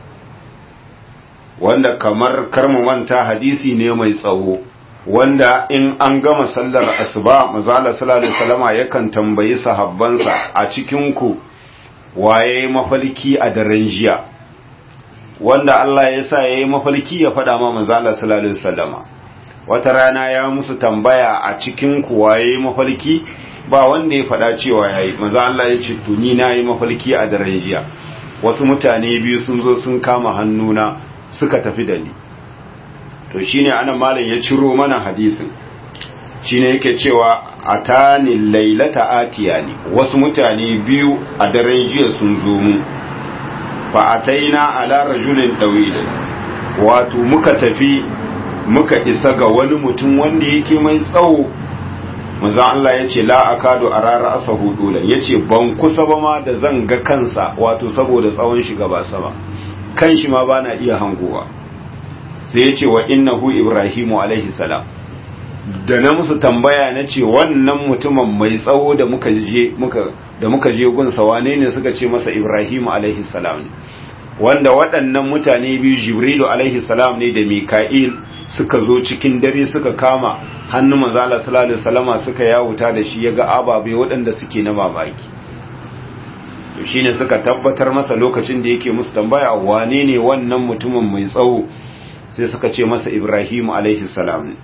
wanda kamar karmu manta hadisi ne mai tsawo wanda in an gama sallar asuba mazala sallallahu alaihi wasallama yakan tambayi sahabbansa a cikin ku waye mafalki a daren jiya wanda Allah ya sa yayi mafalki ya faɗa ma mazala sallallahu alaihi wasallama wata rana ya musu tambaya a cikin ku waye mafalki ba wanda ya faɗa cewa yayi manzo Allah ya ce to ni nayi mafalki a daren jiya wasu mutane biyu sun zo sun kama hannuna suka tafi da ni to shine anan malam ya ciro mana hadisin shine yake cewa atani lailata atiyani wasu mutane biyu a daren jiya sun zo mu fa ataina ala rajulin dawil wato muka tafi muka isa ga wani mutum wanda yake mai tsawo manzon Allah yace la akadu arara asahu dulan yace ban kusa ba ma da zan ga kansa wato saboda tsawon shi gaba sama kan shi ma bana iya hangowa sai ya ce wa innahu ibrahimu alaihi salam da na musu tambaya na ce wannan mutumin mai tsawo da muka je muka da muka je gunsa wane ne suka ce masa ibrahimu alaihi salam ne wanda waɗannan mutane biyu jibrilu alaihi salam ne da mika'il suka zo cikin dare suka kama hannun manzala sallallahu alaihi wasallama suka yawuta da shi yaga ababe waɗanda suke na mamaki to shine suka tabbatar masa lokacin da yake musu tambaya wane ne wannan mutumin mai tsawo sai suka ce masa Ibrahim alaihi salam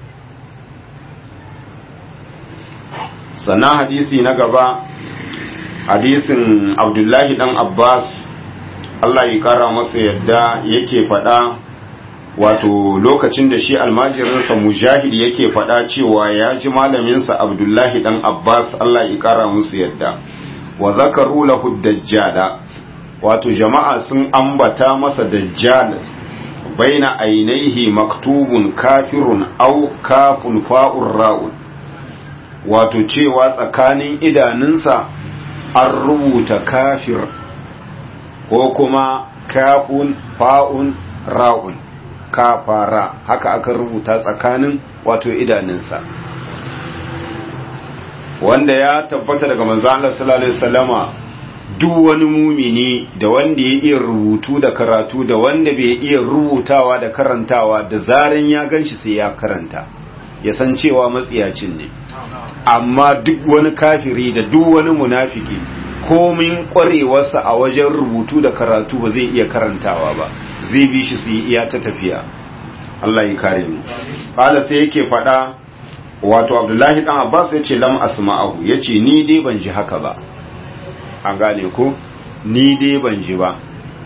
sannan hadisi na gaba hadisin Abdullahi dan Abbas Allah ya kara masa yadda yake faɗa wato lokacin da shi almajirinsa mujahid yake faɗa cewa ya ji malaminsa Abdullahi dan Abbas Allah ya kara musu yadda wa zakaru lahu dajjala wato jama'a sun ambata masa dajjal baina ainihi maktubun kafirun au kafun fa'ur ra'un wato cewa tsakanin idanunsa an rubuta kafir ko kuma kafun fa'un ra'un kafara haka aka rubuta tsakanin wato idanunsa wanda ya tabbata daga manzo Allah sallallahu alaihi wasallama duk wani mumini da wanda ya iya rubutu da karatu da wanda bai iya rubutawa da karantawa da zaran ya ganshi sai ya karanta ya san cewa matsiyacin ne amma duk wani kafiri da duk wani munafiki komin kwarewarsa a wajen rubutu da karatu ba zai iya karantawa ba zai bi shi su yi iya ta tafiya Allah ya kare mu qala sai yake faɗa wato Abdullahi dan Abbas yace lam asma'ahu yace ni dai ban ji haka ba an gane ko ni dai ban ji ba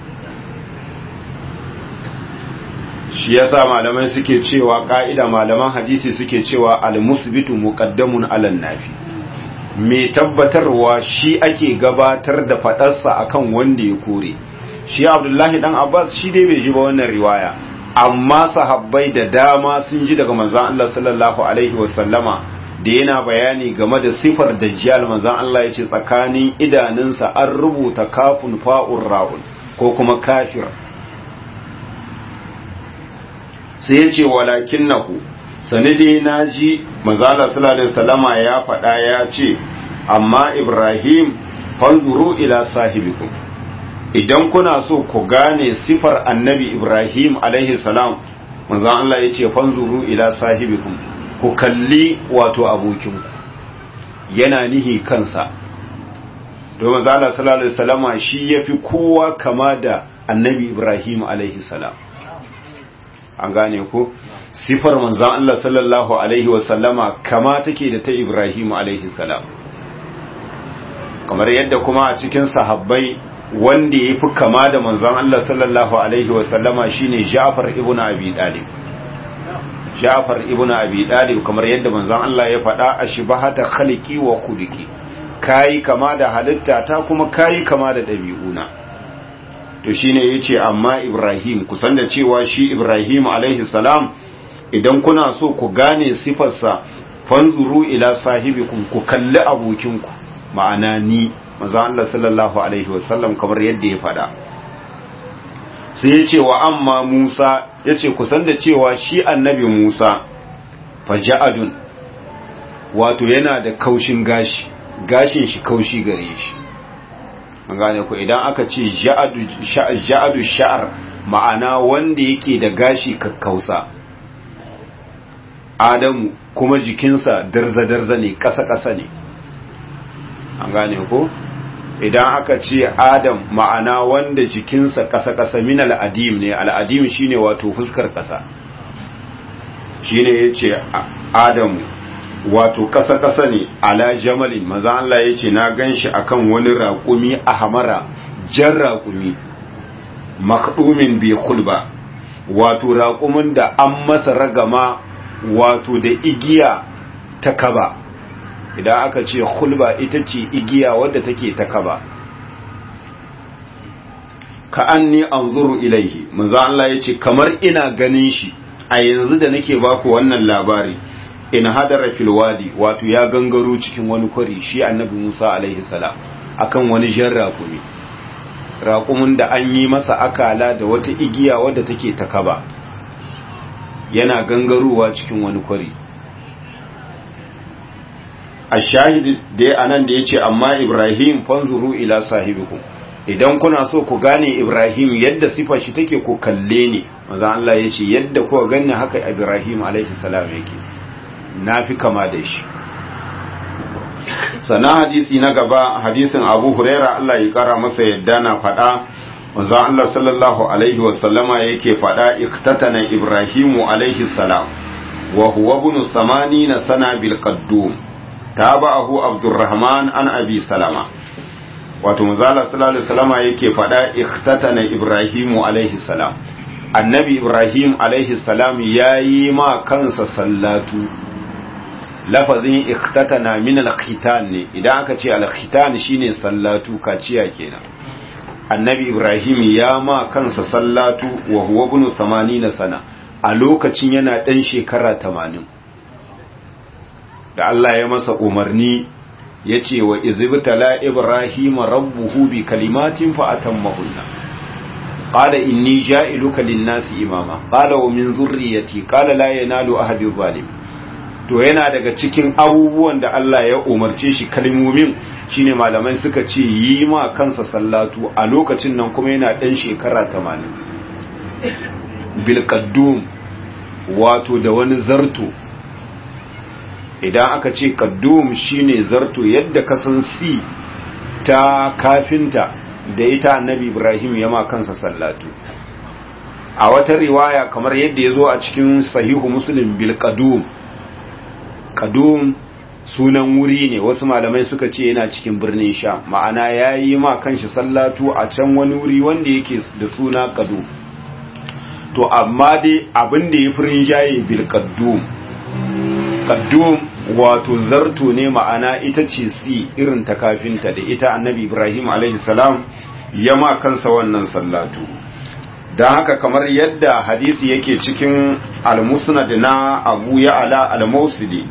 shi yasa malamai suke cewa ka'ida malaman hadisi suke cewa al-musbitu muqaddamun 'alan nafi mai tabbatarwa shi ake gabatar da fadarsa akan wanda ya kore shi Abdullahi dan Abbas shi dai bai ji ba wannan riwaya amma sahabbai da dama sun ji daga manzon Allah sallallahu alaihi wasallama da yana bayani game da sifar dajjal manzon Allah yace tsakanin idanunsa an rubuta kafun fa'ur ra'un ko kuma kafir sai yace walakinnahu sanide naji manzon Allah sallallahu alaihi wasallama ya faɗa ya ce amma Ibrahim fanzuru ila sahibikum idan kuna so ku gane sifar annabi Ibrahim alaihi salam manzon Allah yace fanzuru ila sahibikum ku kalli wato abokinku yana nihi kansa domin zala sallallahu alaihi wasallama shi yafi kowa kama da annabi ibrahim alaihi salam an gane ko sifar manzan Allah sallallahu alaihi wasallama kama take da ta ibrahim alaihi salam kamar yadda kuma a cikin sahabbai wanda ya fi kama da manzan Allah sallallahu alaihi wasallama shine Ja'far ibn Abi Talib Ja'far ibn Abi Talib kamar yadda manzon Allah ya faɗa a shibahata khaliki wa khuluqi kai kama da halitta ta kuma kai kama da dabi'una to shine yace amma Ibrahim kusan da cewa shi Ibrahim alaihi salam idan kuna so ku gane sifarsa fanzuru ila sahibikum ku kalli abokinku ma'ana ni manzon Allah sallallahu alaihi wasallam kamar yadda ya faɗa sai ya ce wa amma Musa ya ce kusan da cewa shi annabi Musa faja'adun wato yana da kaushin gashi gashin shi kaushi gare shi an gane ku idan aka ce ja'adu sha'ar ma'ana wanda yake da gashi kakkausa adamu kuma jikinsa darza-darza ne ƙasa-ƙasa ne an gane ko idan aka ce adam ma'ana wanda jikinsa ƙasa-ƙasa min al'adim ne al'adim shine wato fuskar ƙasa shine ya ce adamu wato ƙasa-ƙasa ne ala jamalin maza Allah ya ce na gan shi akan wani raƙumi a hamara jan raƙumi makdumin bai kulba wato raƙumin da an masa ragama wato da igiya ta kaba idan aka ce kulba ita ce igiya wadda take ta kaba ka an ni an zuru ilaihi maza Allah ya ce kamar ina ganin shi a yanzu da nake baku wannan labari in hadara fil wadi wato ya gangaro cikin wani kwari shi annabi Musa alaihi salam akan wani jan raƙumi raƙumin da an yi masa akala da wata igiya wadda take ta kaba yana gangarowa cikin wani kwari a shahid da anan da yace amma Ibrahim fanzuru ila sahibikum idan kuna so ku gane Ibrahim yadda sifar shi take ku kalle ne manzo Allah yace yadda kuka ganni haka Ibrahim alaihi salam yake na fi kama da shi sana hadisi na gaba hadisin abu huraira Allah ya kara masa yadda na faɗa wanzu Allah sallallahu alaihi wasallama yake faɗa iktatana ibrahimu alaihi salam wa huwa ibn samani na sana bil qaddum tabahu abdurrahman an abi salama wato manzo Allah sallallahu alaihi wasallama yake faɗa iktatana ibrahimu alaihi salam annabi ibrahim alaihi salam yayi ma kansa sallatu lafazin ikhtatana min al-khitan ne idan aka ce al-khitan shine sallatu kaciya kenan annabi ibrahim ya ma kansa sallatu wa huwa ibn 80 sana a lokacin yana dan shekara 80 da Allah ya masa umarni yace wa izibtala ibrahim rabbuhu bi kalimatin fa atammahunna qala inni ja'iluka lin-nasi imama qala wa min zurriyyati qala la yanalu ahadi zalim to yana daga cikin abubuwan da Allah ya umarce shi kalmomin shine malamai suka ce yi ma kansa sallatu a lokacin nan kuma yana ɗan shekara 80 bilkaddum wato da wani zarto idan aka ce kaddum shine zarto yadda ka san si ta kafinta da ita annabi ibrahim ya ma kansa sallatu a wata riwaya kamar yadda ya zo a cikin sahihu muslim bilkadum kadum sunan wuri ne wasu malamai suka ce yana cikin birnin sha ma'ana ya yi ma kanshi sallatu a can wani wuri wanda yake da suna kadum to amma dai abin da ya fi rinjaye bil kadum kadum wato zarto ne ma'ana ita ce si irin ta kafinta da ita annabi ibrahim alaihi salam ya ma kansa wannan sallatu don haka kamar yadda hadisi yake cikin al-musnad na abu ya ala al-mausili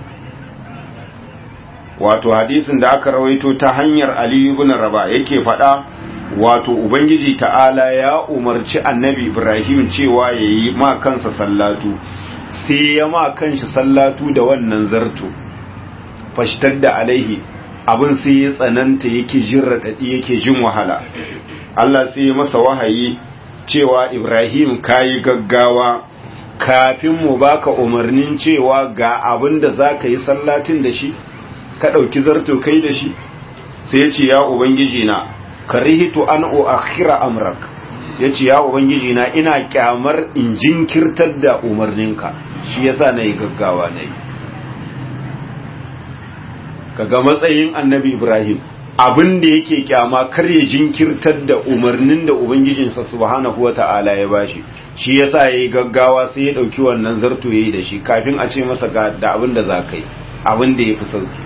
wato hadisin da aka rawaito ta hanyar Ali ibn Raba yake faɗa wato ubangiji ta'ala ya umarci annabi Ibrahim cewa yayi ma kansa sallatu sai ya ma kanshi sallatu da wannan zarto fashtar da alaihi abin sai ya tsananta yake jin raɗaɗi yake jin wahala Allah sai ya masa wahayi cewa Ibrahim kayi gaggawa kafin mu baka umarnin cewa ga abin da za ka yi sallatin da shi ka ɗauki zarto kai da shi sai ya ce ya ubangiji na karihitu an uakhira amrak ya ce ya ubangiji na ina kyamar in jinkirtar da umarninka shi yasa na yi gaggawa na yi kaga matsayin annabi ibrahim abin da yake kyama kar ya jinkirtar da umarnin da ubangijinsa subhanahu wata'ala ya bashi shi yasa yayi gaggawa sai ya dauki wannan zarto yayi da shi kafin a ce masa ga da abin da za ka yi abin da yafi sauki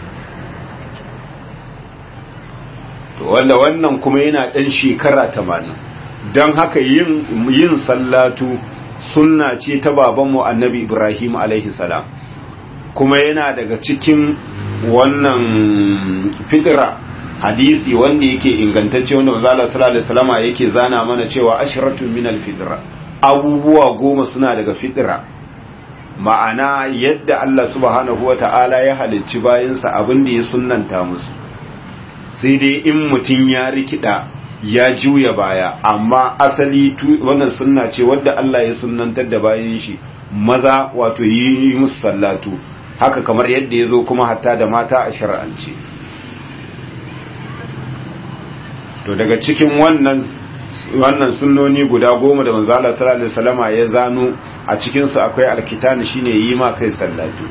to wanda wannan kuma yana dan shekara 80 dan haka yin yin sallatu sunna ce ta babanmu annabi Ibrahim alaihi salam kuma yana daga cikin wannan fitira hadisi wanda yake ingantacce wanda manzo Allah sallallahu alaihi wasallama yake zana mana cewa ashratu min al-fitra abubuwa goma suna daga fitira ma'ana yadda Allah subhanahu wata'ala ya halicci bayansa abin da ya sunnanta musu sai dai in mutum ya rikida ya juya baya amma asali wannan sunna ce wadda Allah ya sunnantar da bayan shi maza wato yi musu sallatu haka kamar yadda ya zo kuma hatta da mata a shar'ance to daga cikin wannan wannan sunnoni guda goma da manzo Allah sallallahu alaihi wasallama ya zano a cikin su akwai alkitani shine yi ma kai sallatu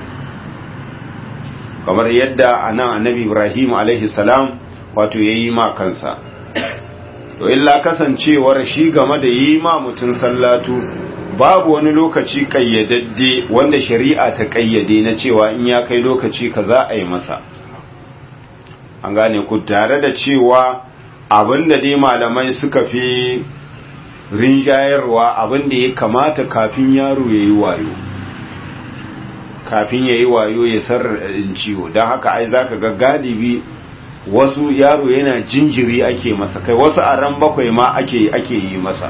kamar yadda anan annabi Ibrahim alaihi salam wato yayi ma kansa to illa kasancewar shi game da yi ma mutun sallatu babu wani lokaci kayyadadde wanda shari'a ta kayyade na cewa in ya kai lokaci kaza a yi masa an gane ku tare da cewa abinda dai malamai suka fi rinjayarwa abinda ya kamata kafin yaro ya yi wayo kafin ya yi wayo ya sarraɗin ciwo don haka ai za ka ga galibi wasu yaro yana jinjiri ake masa kai wasu a ran bakwai ma ake ake yi masa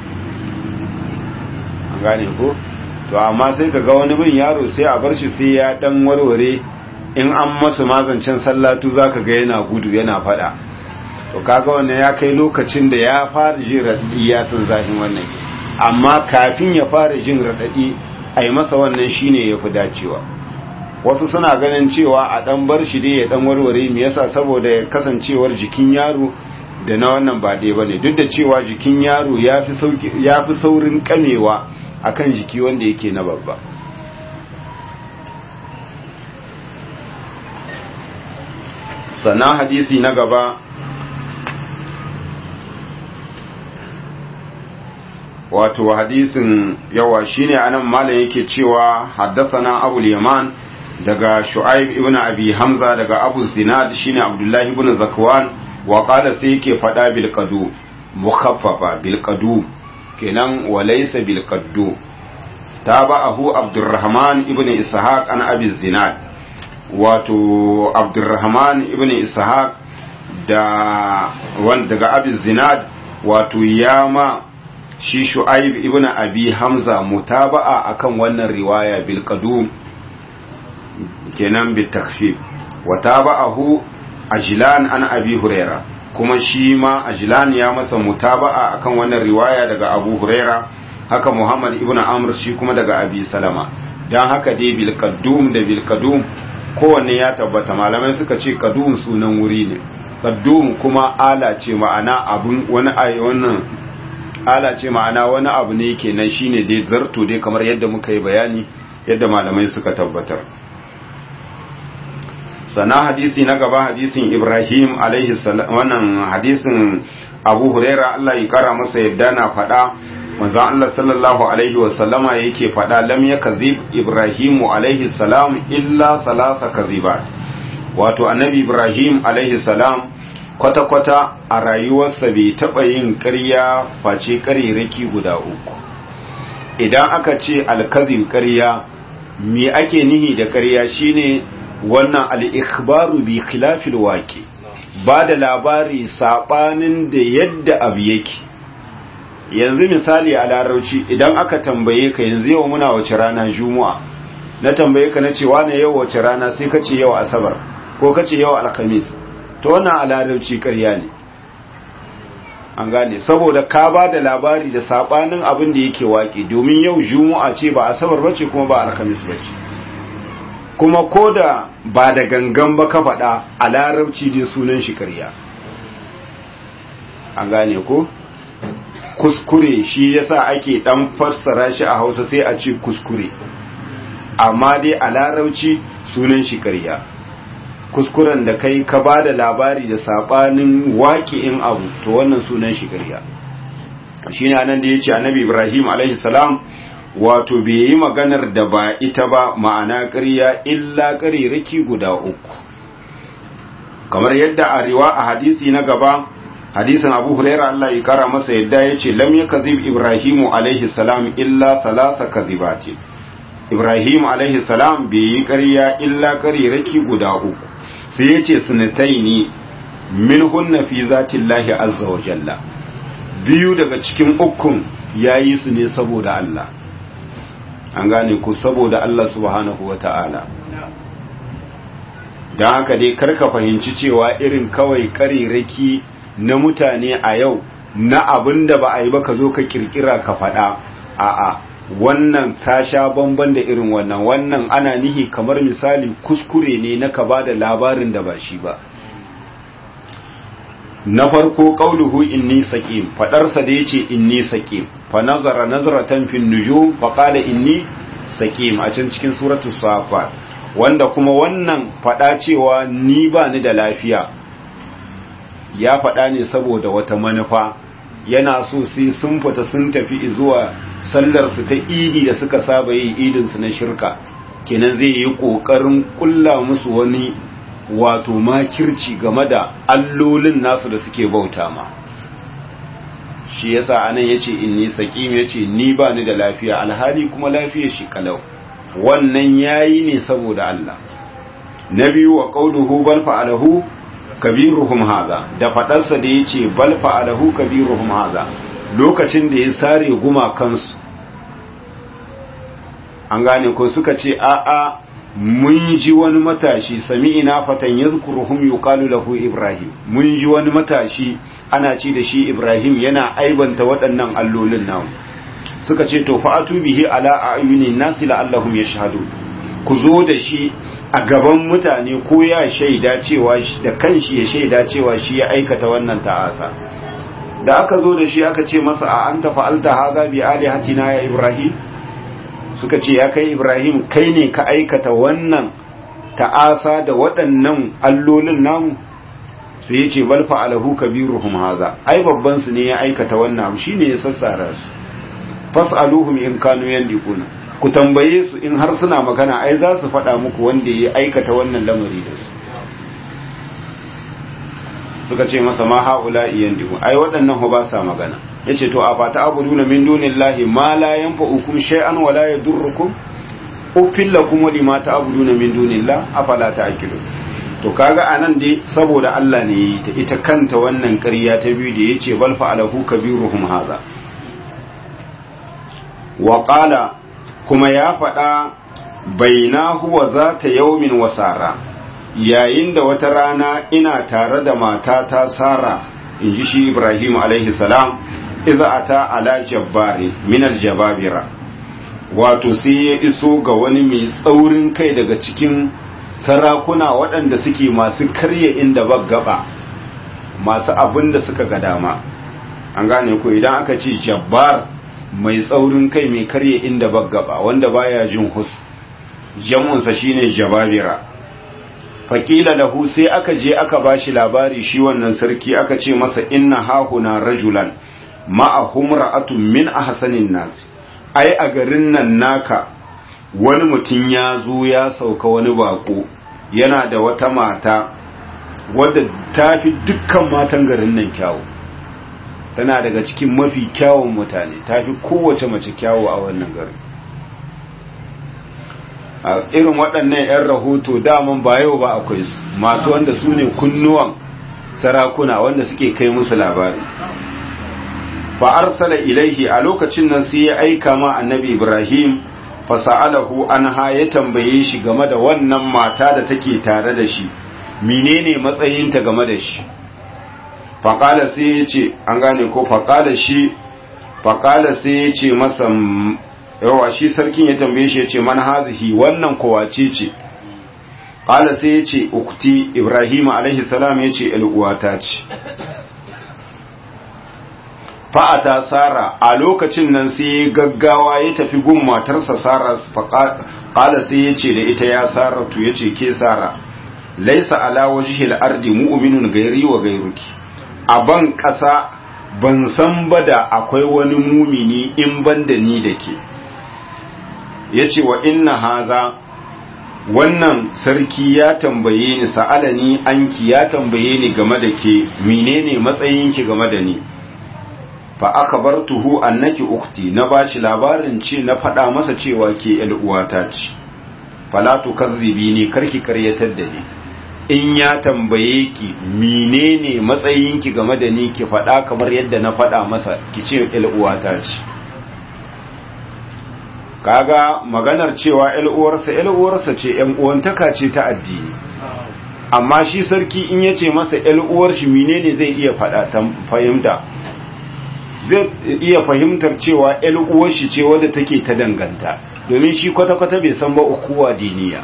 an gane ko to amma sai ka ga wani bin yaro sai a bar shi sai ya dan warware in an masa mazancin sallatu za ka ga yana gudu yana fada to kaga wannan ya kai lokacin da ya fara jin raɗaɗi ya san zahin wannan amma kafin ya fara jin raɗaɗi a yi masa wannan shine ya fi dacewa wasu suna ganin cewa a ɗan bar shi dai ya ɗan warware me yasa saboda kasancewar jikin yaro da na wannan ba ɗaya ba ne duk da cewa jikin yaro ya fi saurin kamewa akan jiki wanda yake na babba sannan hadisi na gaba wato hadisin yawa shine anan malam yake cewa haddathana abul yaman daga shu'aib ibn abi hamza daga abu zinad shine abdullah ibn zakwan wa qala sai yake fada bil qadu mukhaffafa bil qadu kenan wa laysa bil qaddu tabahu abdurrahman ibn ishaq an abi zinad wato abdurrahman ibn ishaq da wanda daga abi zinad wato yama shi shu'aib ibn abi hamza mutaba'a akan wannan riwaya bil qadum kenan bil takhfif wa taba'ahu ajlan an abi huraira kuma shi ma ajlan ya masa mutaba'a akan wannan riwaya daga abu huraira haka muhammad ibn amr shi kuma daga abi salama dan haka dai bil qadum da bil qadum kowanne ya tabbata malamai suka ce qadum sunan wuri ne qadum kuma ala ce ma'ana abun wani ayi wannan ala ce ma'ana wani abu ne kenan shine dai zarto dai kamar yadda muka yi bayani yadda malamai suka tabbatar sana hadisi na gaba hadisin Ibrahim alaihi salam wannan hadisin Abu Huraira Allah ya kara masa yadda na faɗa manzon Allah sallallahu alaihi wa sallama yake faɗa lam yakzib Ibrahim alaihi salam illa thalatha kazibat wato annabi Ibrahim alaihi salam kwata-kwata a rayuwarsa bai taɓa yin ƙarya face ƙariraki guda uku idan aka ce alkazin ƙarya me ake nihi da ƙarya shine wannan al'ikhbaru bi khilafil wake ba da labari saɓanin da yadda abu yake yanzu misali a larauci idan aka tambaye ka yanzu yau muna wace rana juma'a na tambaye ka na cewa na yau wace rana sai ka ce yau asabar ko ka ce yau alkhamis to wannan a larauci ƙarya ne an gane saboda ka ba da labari da saɓanin abin da yake waƙe domin yau juma'a ce ba asabar bace kuma ba alkhamis bace kuma ko da ba da gangan ba ka faɗa a larabci dai sunan shi ƙarya an gane ko kuskure shi yasa ake ɗan fassara shi a hausa sai a ce kuskure amma dai a larabci sunan shi ƙarya kuskuren da kai ka ba da labari da saɓanin waƙi'in abu to wannan sunan shi ƙarya shi ne anan da ya ce annabi ibrahim alaihi salam wato bai yi maganar da ba ita ba ma'ana ƙarya illa ƙariraki guda uku kamar yadda a riwa a hadisi na gaba hadisin abu hulaira Allah ya kara masa yadda ya ce lam ya kazib ibrahimu alaihi salam illa salasa kazibatin ibrahim alaihi salam bai yi ƙarya illa ƙariraki guda uku sai ya ce sinatai ne min hunna fi zatin lahi azza wa jalla biyu daga cikin ukun ya yi su ne saboda Allah an gane ku saboda Allah subhanahu wa ta'ala don haka dai karka fahimci cewa irin kawai kariraki na mutane a yau na abin da ba a yi ba ka zo ka kirkira ka faɗa a'a wannan ta sha bamban da irin wannan wannan ana nihi kamar misali kuskure ne na ka ba da labarin da ba shi ba na farko qauluhu inni saqim fadarsa da yace inni saqim fa nazara nazratan fin nujum fa qala inni saqim a can cikin suratu safat wanda kuma wannan fada cewa ni ba ni da lafiya ya fada ne saboda wata manufa yana so sai sun fita sun tafi zuwa sallar su ta idi da suka saba yi idin su na shirka kenan zai yi kokarin kulla musu wani wato makirci game da allolin nasu da suke bauta ma shi yasa anan yace inni saqim yace ni ba ni da lafiya alhali kuma lafiyar shi kalau wannan yayi ne saboda Allah nabiyu wa qawluhu bal fa'alahu kabiruhum hadha da fadarsa da yace bal fa'alahu kabiruhum hadha lokacin da ya sare guma kansu an gane ko suka ce a'a mun ji wani matashi sami'ina fatan yazkuruhum yuqalu lahu ibrahim mun ji wani matashi ana ci da shi ibrahim yana aibanta waɗannan allolin namu suka ce to fa'atu bihi ala ayunin nasi la'allahum yashhadu ku zo da shi a gaban mutane ko ya shaida cewa da kanshi ya shaida cewa shi ya aikata wannan ta'asa da aka zo da shi aka ce masa a anta fa'alta haza bi alihatina ya ibrahim suka ce ya kai ibrahim kai ne ka aikata wannan ta'asa da waɗannan allolin namu sai ya ce balfa alahu kabiruhum haza ai babban su ne ya aikata wannan abu shine ya sassara su fas'aluhum in kanu yandiquna ku tambaye su in har suna magana ai za su faɗa muku wanda ya aikata wannan lamari da su suka ce masa ma haula yandiqu ai waɗannan ba sa magana yace to a fata abuduna min dunillahi ma la yanfa'ukum shay'an wa la yadurrukum uffil lakum wa lima ta'buduna min dunillah afala ta'qilun to kaga anan dai saboda Allah ne yi ta ita kanta wannan ƙarya ta biyu da yace bal fa'alahu kabiruhum hadha wa qala kuma ya faɗa bainahu wa zata yawmin wasara yayin da wata rana ina tare da matata Sara inji shi Ibrahim alaihi salam idza ata ala jabbari min aljababira wato sai ya iso ga wani mai tsaurin kai daga cikin sarakuna waɗanda suke masu karya inda gaba masu abin da suka ga dama an gane ko idan aka ce jabbar mai tsaurin kai mai karya inda gaba wanda baya jin hus jamunsa shine jababira faƙila lahu sai aka je aka bashi labari shi wannan sarki aka ce masa inna hahuna rajulan ma'ahum ra'atun min ahsanin nas ai a garin nan naka wani mutum ya zo ya sauka wani bako yana da wata mata wadda ta fi dukkan matan garin nan kyawu tana daga cikin mafi kyawun mutane ta fi kowace mace kyawu a wannan garin a irin waɗannan 'yan rahoto daman ba yau ba akwai su masu wanda su ne kunnuwan sarakuna wanda suke kai musu labari fa arsala ilaihi a lokacin nan sai ya aika ma annabi ibrahim fa sa'alahu anha ya tambaye shi game da wannan mata da take tare da shi menene matsayinta game da shi fa qala sai ya ce an gane ko fa qala shi fa qala sai ya ce masa yawa shi sarkin ya tambaye shi ya ce man hazihi wannan kowace ce qala sai ya ce ukti ibrahim alaihi salam ya ce uwata ce fa'ata Sara a lokacin nan sai gaggawa ya tafi gun matarsa Sara ƙala sai ya ce da ita ya Sara tu ya ce ke Sara laisa ala wajhil ardi mu'minun gairi wa gairuki a ban ƙasa ban san ba da akwai wani mumini in ban da ni da ke ya ce wa inna haza wannan sarki ya tambaye ni sa'alani anki ya tambaye ni game da ke menene matsayinki game da ni fa aka bar tuhu annaki ukti na bashi labarin ce na faɗa masa cewa ke uwata ce fala tu kazzibi ni karki karyatar da ni in ya tambaye ki menene matsayinki game da ni ki faɗa kamar yadda na faɗa masa ki ce uwata ce kaga maganar cewa uwarsa uwarsa ce yan uwantaka ce ta addini amma shi sarki in ya ce masa uwar shi menene zai iya faɗa ta fahimta zai iya fahimtar cewa uwar shi ce wadda take ta danganta domin shi kwata-kwata bai san ba ukuwa diniya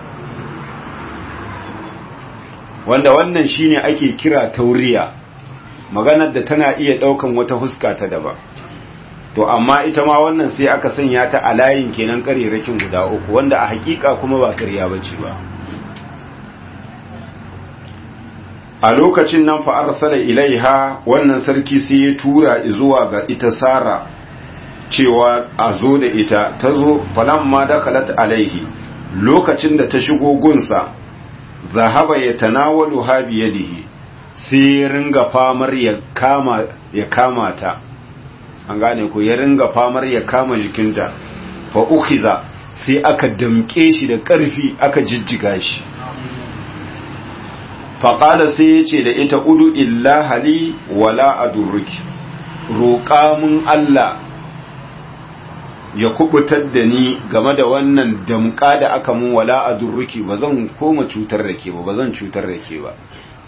wanda wannan shine ake kira tauriya maganar da tana iya ɗaukan wata huska ta daban to amma ita ma wannan sai aka sanya ta a layin kenan karerakin guda uku wanda a hakika kuma ba karya bace ba a lokacin nan fa arsala ilaiha wannan sarki sai ya tura zuwa ga ita sara cewa a zo da ita ta zo falamma dakalat alaihi lokacin da ta shigo gunsa zahaba ya tanawalu ha biyadihi sai ya ringa famar ya kama ya kama ta an gane ko ya ringa famar ya kama jikinta fa ukhiza sai aka damke shi da ƙarfi aka jijjiga shi faƙada sai ya ce da ita udu illa hali wala adurruki roƙa mun Allah ya kubutar da ni game da wannan damƙa da aka mun wala adurruki ba zan koma cutar da ke ba ba zan cutar da ke ba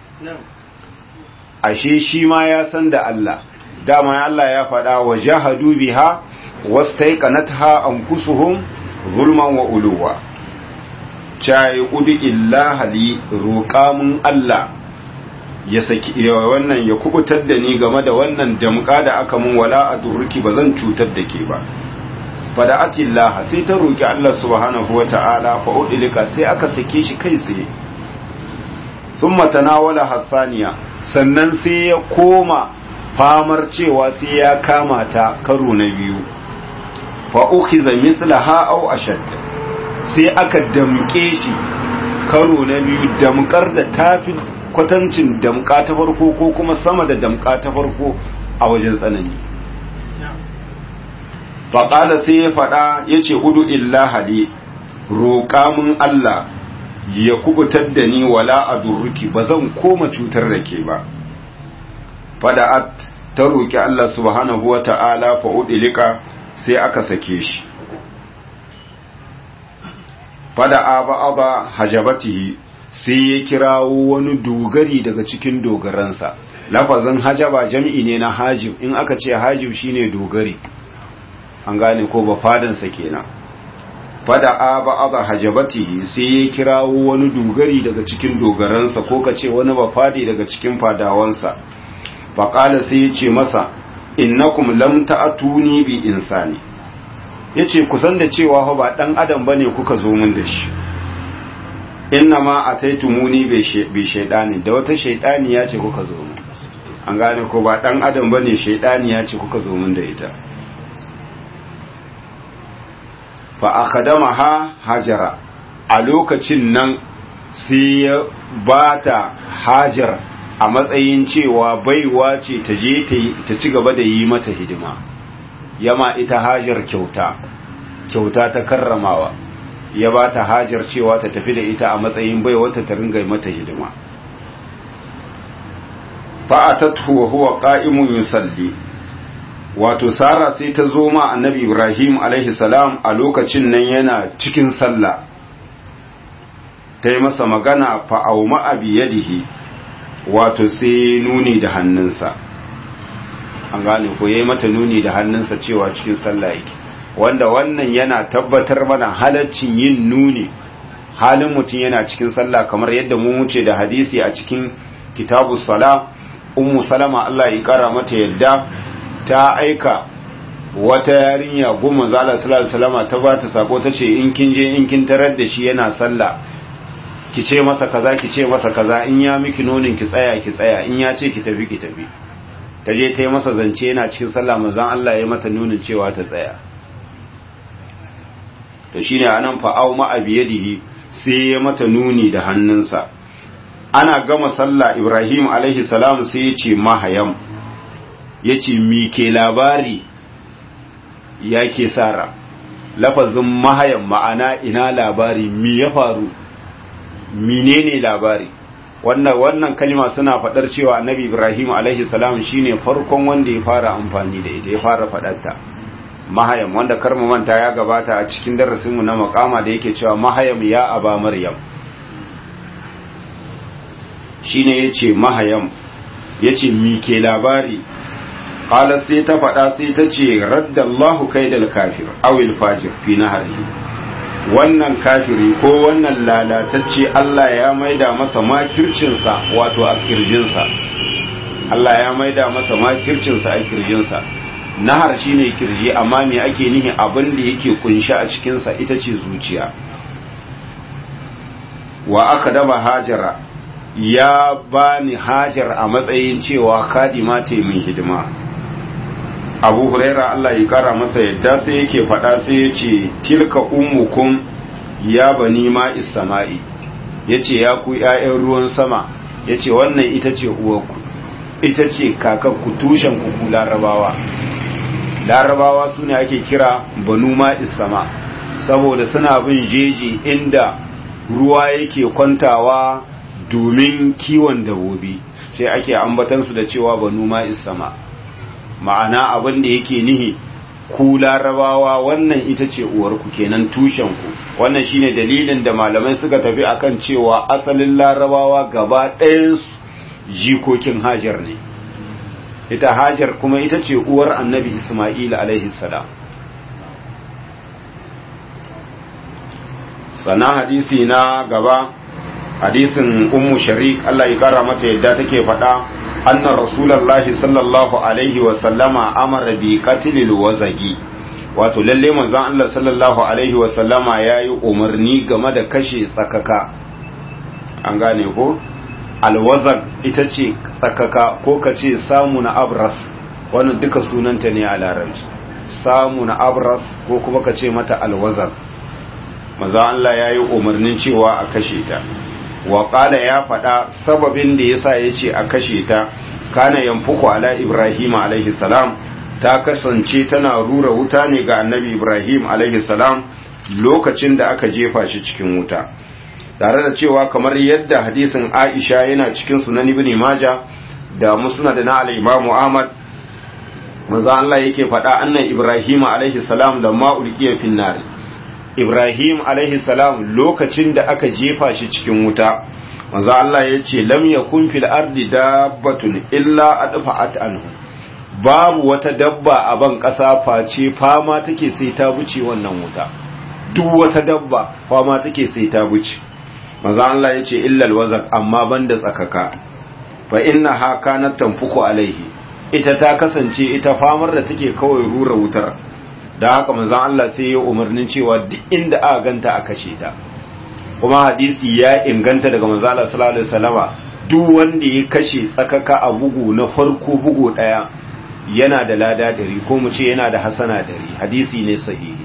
ashe shi ma ya san da Allah dama Allah ya faɗa wa jahadu biha wastaiqanatha anfusuhum zulman wa uluwa cayi udu illa hali roƙa mun Allah ya saki wannan ya kubutar da ni game da wannan damƙa da aka mun wala a durruki ba zan cutar da ke ba fada'atillah sai ta roƙi Allah subhanahu wa ta'ala fa udilika sai aka sake shi kai tsaye thumma tanawala hasaniya sannan sai ya koma famar cewa sai ya kama ta karo na biyu fa ukhiza mislaha aw ashadda sai aka damke shi karo na biyu damkar da tafi kwatancin damka ta farko ko kuma sama da damka ta farko a wajen tsanani faƙala sai ya faɗa ya ce hudu illa hali roƙa mun Allah ya kubutar da ni wala a durruki ba zan koma cutar da ke ba fada'at ta roƙi Allah subhanahu wa ta'ala fa'udilika sai aka sake shi fada'a ba'aba hajabatihi sai ya kirawo wani dogari daga cikin dogaransa lafazin hajaba jam'i ne na hajib in aka ce hajib shine dogari an gane ko ba fadansa kenan fada'a ba'aba hajabatihi sai ya kirawo wani dogari daga cikin dogaransa ko ka ce wani ba fadi daga cikin fadawansa faƙala sai ya ce masa innakum lam ta'atuni bi insani ya ce kusan da cewa ba ɗan adam ba ne kuka zo min da shi inna ma a taitumuni bai shaidani da wata shaidani ya ce kuka zo min an gane ko ba ɗan adam ba ne shaidani ya ce kuka zo min da ita fa akadama ha hajara a lokacin nan sai ya ba ta hajar a matsayin cewa baiwa ce ta je ta ci gaba da yi mata hidima yama ita hajar kyauta kyauta ta karramawa ya ba ta hajar cewa ta tafi da ita a matsayin bai wata ta ringa mata hidima fa'atatu wa huwa qa'imun yusalli wato sara sai ta zo ma annabi ibrahim alaihi salam a lokacin nan yana cikin sallah ta yi masa magana fa'auma abi yadihi wato sai nuni da hannunsa an gane ko yayi mata nuni da hannunsa cewa cikin sallah yake wanda wannan yana tabbatar mana halaccin yin nuni halin mutum yana cikin sallah kamar yadda mu wuce da hadisi a cikin kitabu sala ummu salama Allah ya kara mata yadda ta aika wata yarinya goma zala sallallahu salama ta ba ta sako ta ce in kin je in kin tarar da shi yana sallah ki ce masa kaza ki ce masa kaza in ya miki nonin ki tsaya ki tsaya in ya ce ki tafi ki tafi ta je ta yi masa zance yana cikin sallah manzon Allah ya mata nunin cewa ta tsaya to shine anan fa au ma abiyadihi sai ya mata nuni da hannunsa ana gama sallah Ibrahim alaihi salam sai ya ce mahayam yace mi ke labari yake sara lafazin mahayam ma'ana ina labari mi ya faru menene labari wannan wannan kalma suna fadar cewa annabi ibrahim alaihi salam shine farkon wanda ya fara amfani da ita ya fara fadarta mahayam wanda karmu manta ya gabata a cikin darasin mu na makama da yake cewa mahayam ya aba maryam shine yace mahayam yace mi ke labari qala sai ta faɗa sai ta ce raddallahu kaidal kafir awil fajir fi naharihi wannan kafiri ko wannan lalatacce Allah ya maida masa makircinsa wato a kirjinsa Allah ya maida masa makircinsa a kirjinsa nahar shine kirji amma me ake nihi abin da yake kunshi a cikinsa ita ce zuciya wa aka daba hajara ya bani hajar a matsayin cewa kadima ta min hidima abu huraira Allah ya kara masa yadda sai yake faɗa sai ya ce tilka ummukum ya bani ma sama'i ya ce ya ku ‘ya'yan ruwan sama ya ce wannan ita ce uwarku ita ce kakakku tushen kuku larabawa larabawa su ne ake kira banu ma sama saboda suna bin jeji inda ruwa yake kwantawa domin kiwon dabobi sai ake ambatansu da cewa banu ma sama ma'ana abin da yake nihi ku larabawa wannan ita ce uwarku kenan tushenku wannan shine dalilin da malamai suka tafi akan cewa asalin larabawa gaba ɗayansu jikokin hajar ne ita hajar kuma ita ce uwar annabi isma'il alaihi salam sannan hadisi na gaba hadisin ummu sharik Allah ya kara mata yadda take faɗa anna rasulullahi sallallahu alaihi wa sallama amara bi qatlil wazagi wato lalle manzon Allah sallallahu alaihi wa sallama yayi umarni game da kashe tsakaka an gane ko alwazag ita ce tsakaka ko ka ce samu na abras wannan duka sunanta ne a larabci samu na abras ko kuma ka ce mata alwazag manzon Allah yayi umarnin cewa a kashe ta wa ya faɗa sababin da yasa ya ce a kashe ta kana yanfuku ala ibrahim alaihi salam ta kasance tana rura wuta ne ga annabi ibrahim alaihi salam lokacin da aka jefa shi cikin wuta tare da cewa kamar yadda hadisin aisha yana cikin sunan ibn maja da musnad na al-imam ahmad manzo Allah yake faɗa annan ibrahim alaihi salam lamma ulqiya fin nar Ibrahim alaihi salam lokacin da aka jefa shi cikin wuta manzo Allah ya ce lam yakun fil ardi dabbatun illa adfa'at anhu babu wata dabba a ban ƙasa face fama take sai ta buce wannan wuta duk wata dabba fama take sai ta buce manzo Allah ya ce illa alwazak amma banda tsakaka fa innaha kanat tanfuku alaihi ita ta kasance ita famar da take kawai rura wutar da haka manzon Allah sai ya umarnin cewa duk inda aka ganta a kashe ta kuma hadisi ya inganta daga manzon Allah sallallahu alaihi wasallama duk wanda ya kashe tsakaka a bugu na farko bugu daya yana da lada dari ko mu ce yana da hasana dari hadisi ne sahihi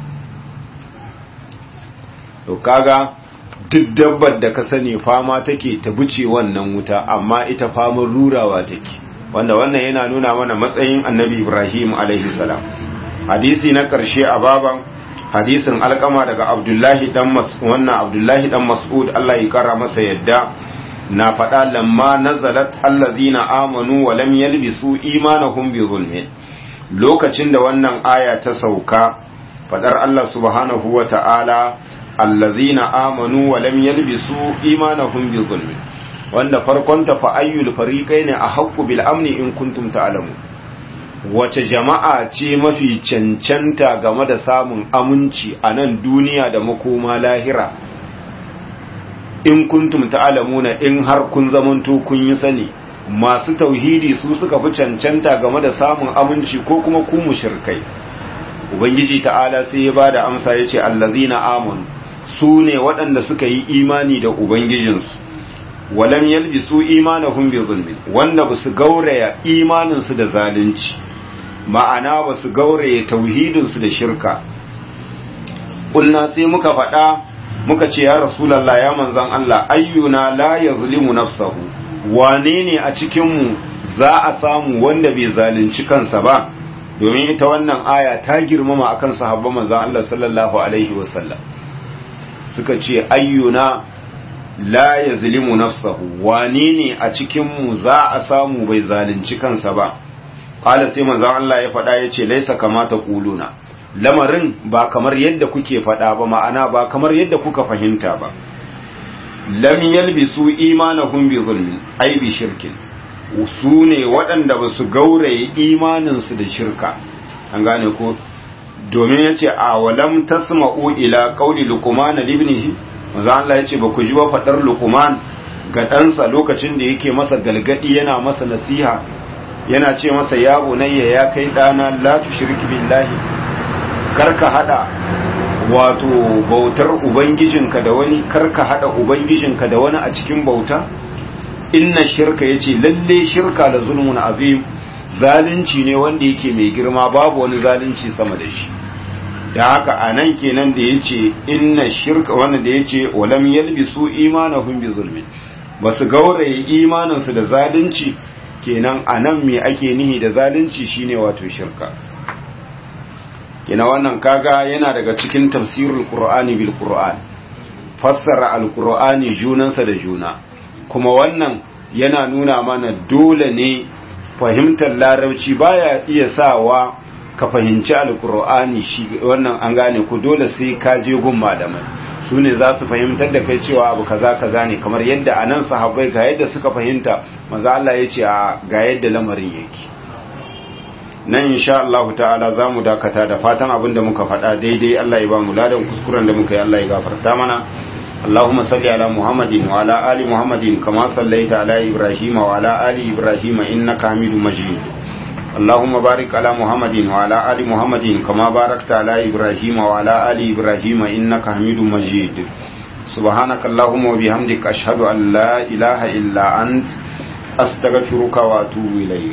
to kaga duk dabbar da ka sani fama take ta buce wannan wuta amma ita famar rurawa take wanda wannan yana nuna mana matsayin annabi Ibrahim alaihi salam hadisi na ƙarshe a baban hadisin alkama daga abdullahi dan wannan abdullahi dan mas'ud Allah ya kara masa yadda na faɗa lamma nazalat allazina amanu wa lam yalbisu imanahum bi zulmin lokacin da wannan aya ta sauka faɗar Allah subhanahu wa ta'ala allazina amanu wa lam yalbisu imanahum bi zulmin wanda farkon ta fa ayyul fariqaini ahqqu bil amni in kuntum ta'lamun wace jama'a ce mafi cancanta game da samun aminci a nan duniya da makoma lahira in kuntum ta'lamuna in har kun zamanto kun yi sani masu tauhidi su suka fi cancanta game da samun aminci ko kuma ku mushrikai ubangiji ta'ala sai ya bada amsa yace allazina amanu su ne waɗanda suka yi imani da ubangijinsu walam yalbisu imanahum bi zulmi wanda basu gauraya imaninsu da zalunci ma'ana basu gauraya tauhidinsu da shirka kulna sai muka faɗa muka ce ya rasulullah ya manzon Allah ayyuna la yazlimu nafsahu wane ne a cikin mu za a samu wanda bai zalunci kansa ba domin ita wannan aya ta girmama akan sahabban manzon Allah sallallahu alaihi wasallam suka ce ayyuna la ya zilimu nafsahu wane ne a cikinmu za a samu bai zalunci kansa ba ƙala sai manzan Allah ya faɗa ya ce laisa kamata ƙuluna lamarin ba kamar yadda kuke faɗa ba ma'ana ba kamar yadda kuka fahimta ba lam yalbisu imanahum bi zulmin ai bi shirkin su ne waɗanda ba su gauraye imaninsu da shirka an gane ko domin ya ce a walam tasma'u ila qauli luqman libnihi manzo Allah ya ce ba ku ji ba fadar luqman ga ɗansa lokacin da yake masa galgadi yana masa nasiha yana ce masa ya bunayya ya kai ɗana la tushrik billahi karka hada wato bautar ubangijinka da wani karka hada ubangijinka da wani a cikin bauta inna shirka yace lalle shirka da zulmun azim zalunci ne wanda yake mai girma babu wani zalunci sama da shi da haka anan kenan da yace inna shirka wannan da yace walam yalbisu imanahum bi zulmin basu gauraye imaninsu da zalunci kenan anan me ake nihi da zalunci shine wato shirka kina wannan kaga yana daga cikin tafsirul qur'ani bil qur'an fassara alqur'ani junansa da juna kuma wannan yana nuna mana dole ne fahimtar larabci baya iya sawa ka fahimci alqur'ani shi wannan an gane ku dole sai ka je gun malamai su ne za su fahimtar da kai cewa abu kaza kaza ne kamar yadda anan sahabbai ga yadda suka fahimta maza Allah ya ce ga yadda lamarin yake nan insha Allah ta'ala za mu dakata da fatan abin da muka faɗa daidai Allah ya ba mu ladan kuskuren da muka yi Allah ya gafarta mana اللهم صل على محمد وعلى آل محمد كما صليت على إبراهيم وعلى آل إبراهيم إنك حميد مجيد اللهم بارك على محمد وعلى آل محمد كما باركت على إبراهيم وعلى آل إبراهيم إنك حميد مجيد سبحانك اللهم وبحمدك أشهد أن لا إله إلا أنت أستغفرك وأتوب إليك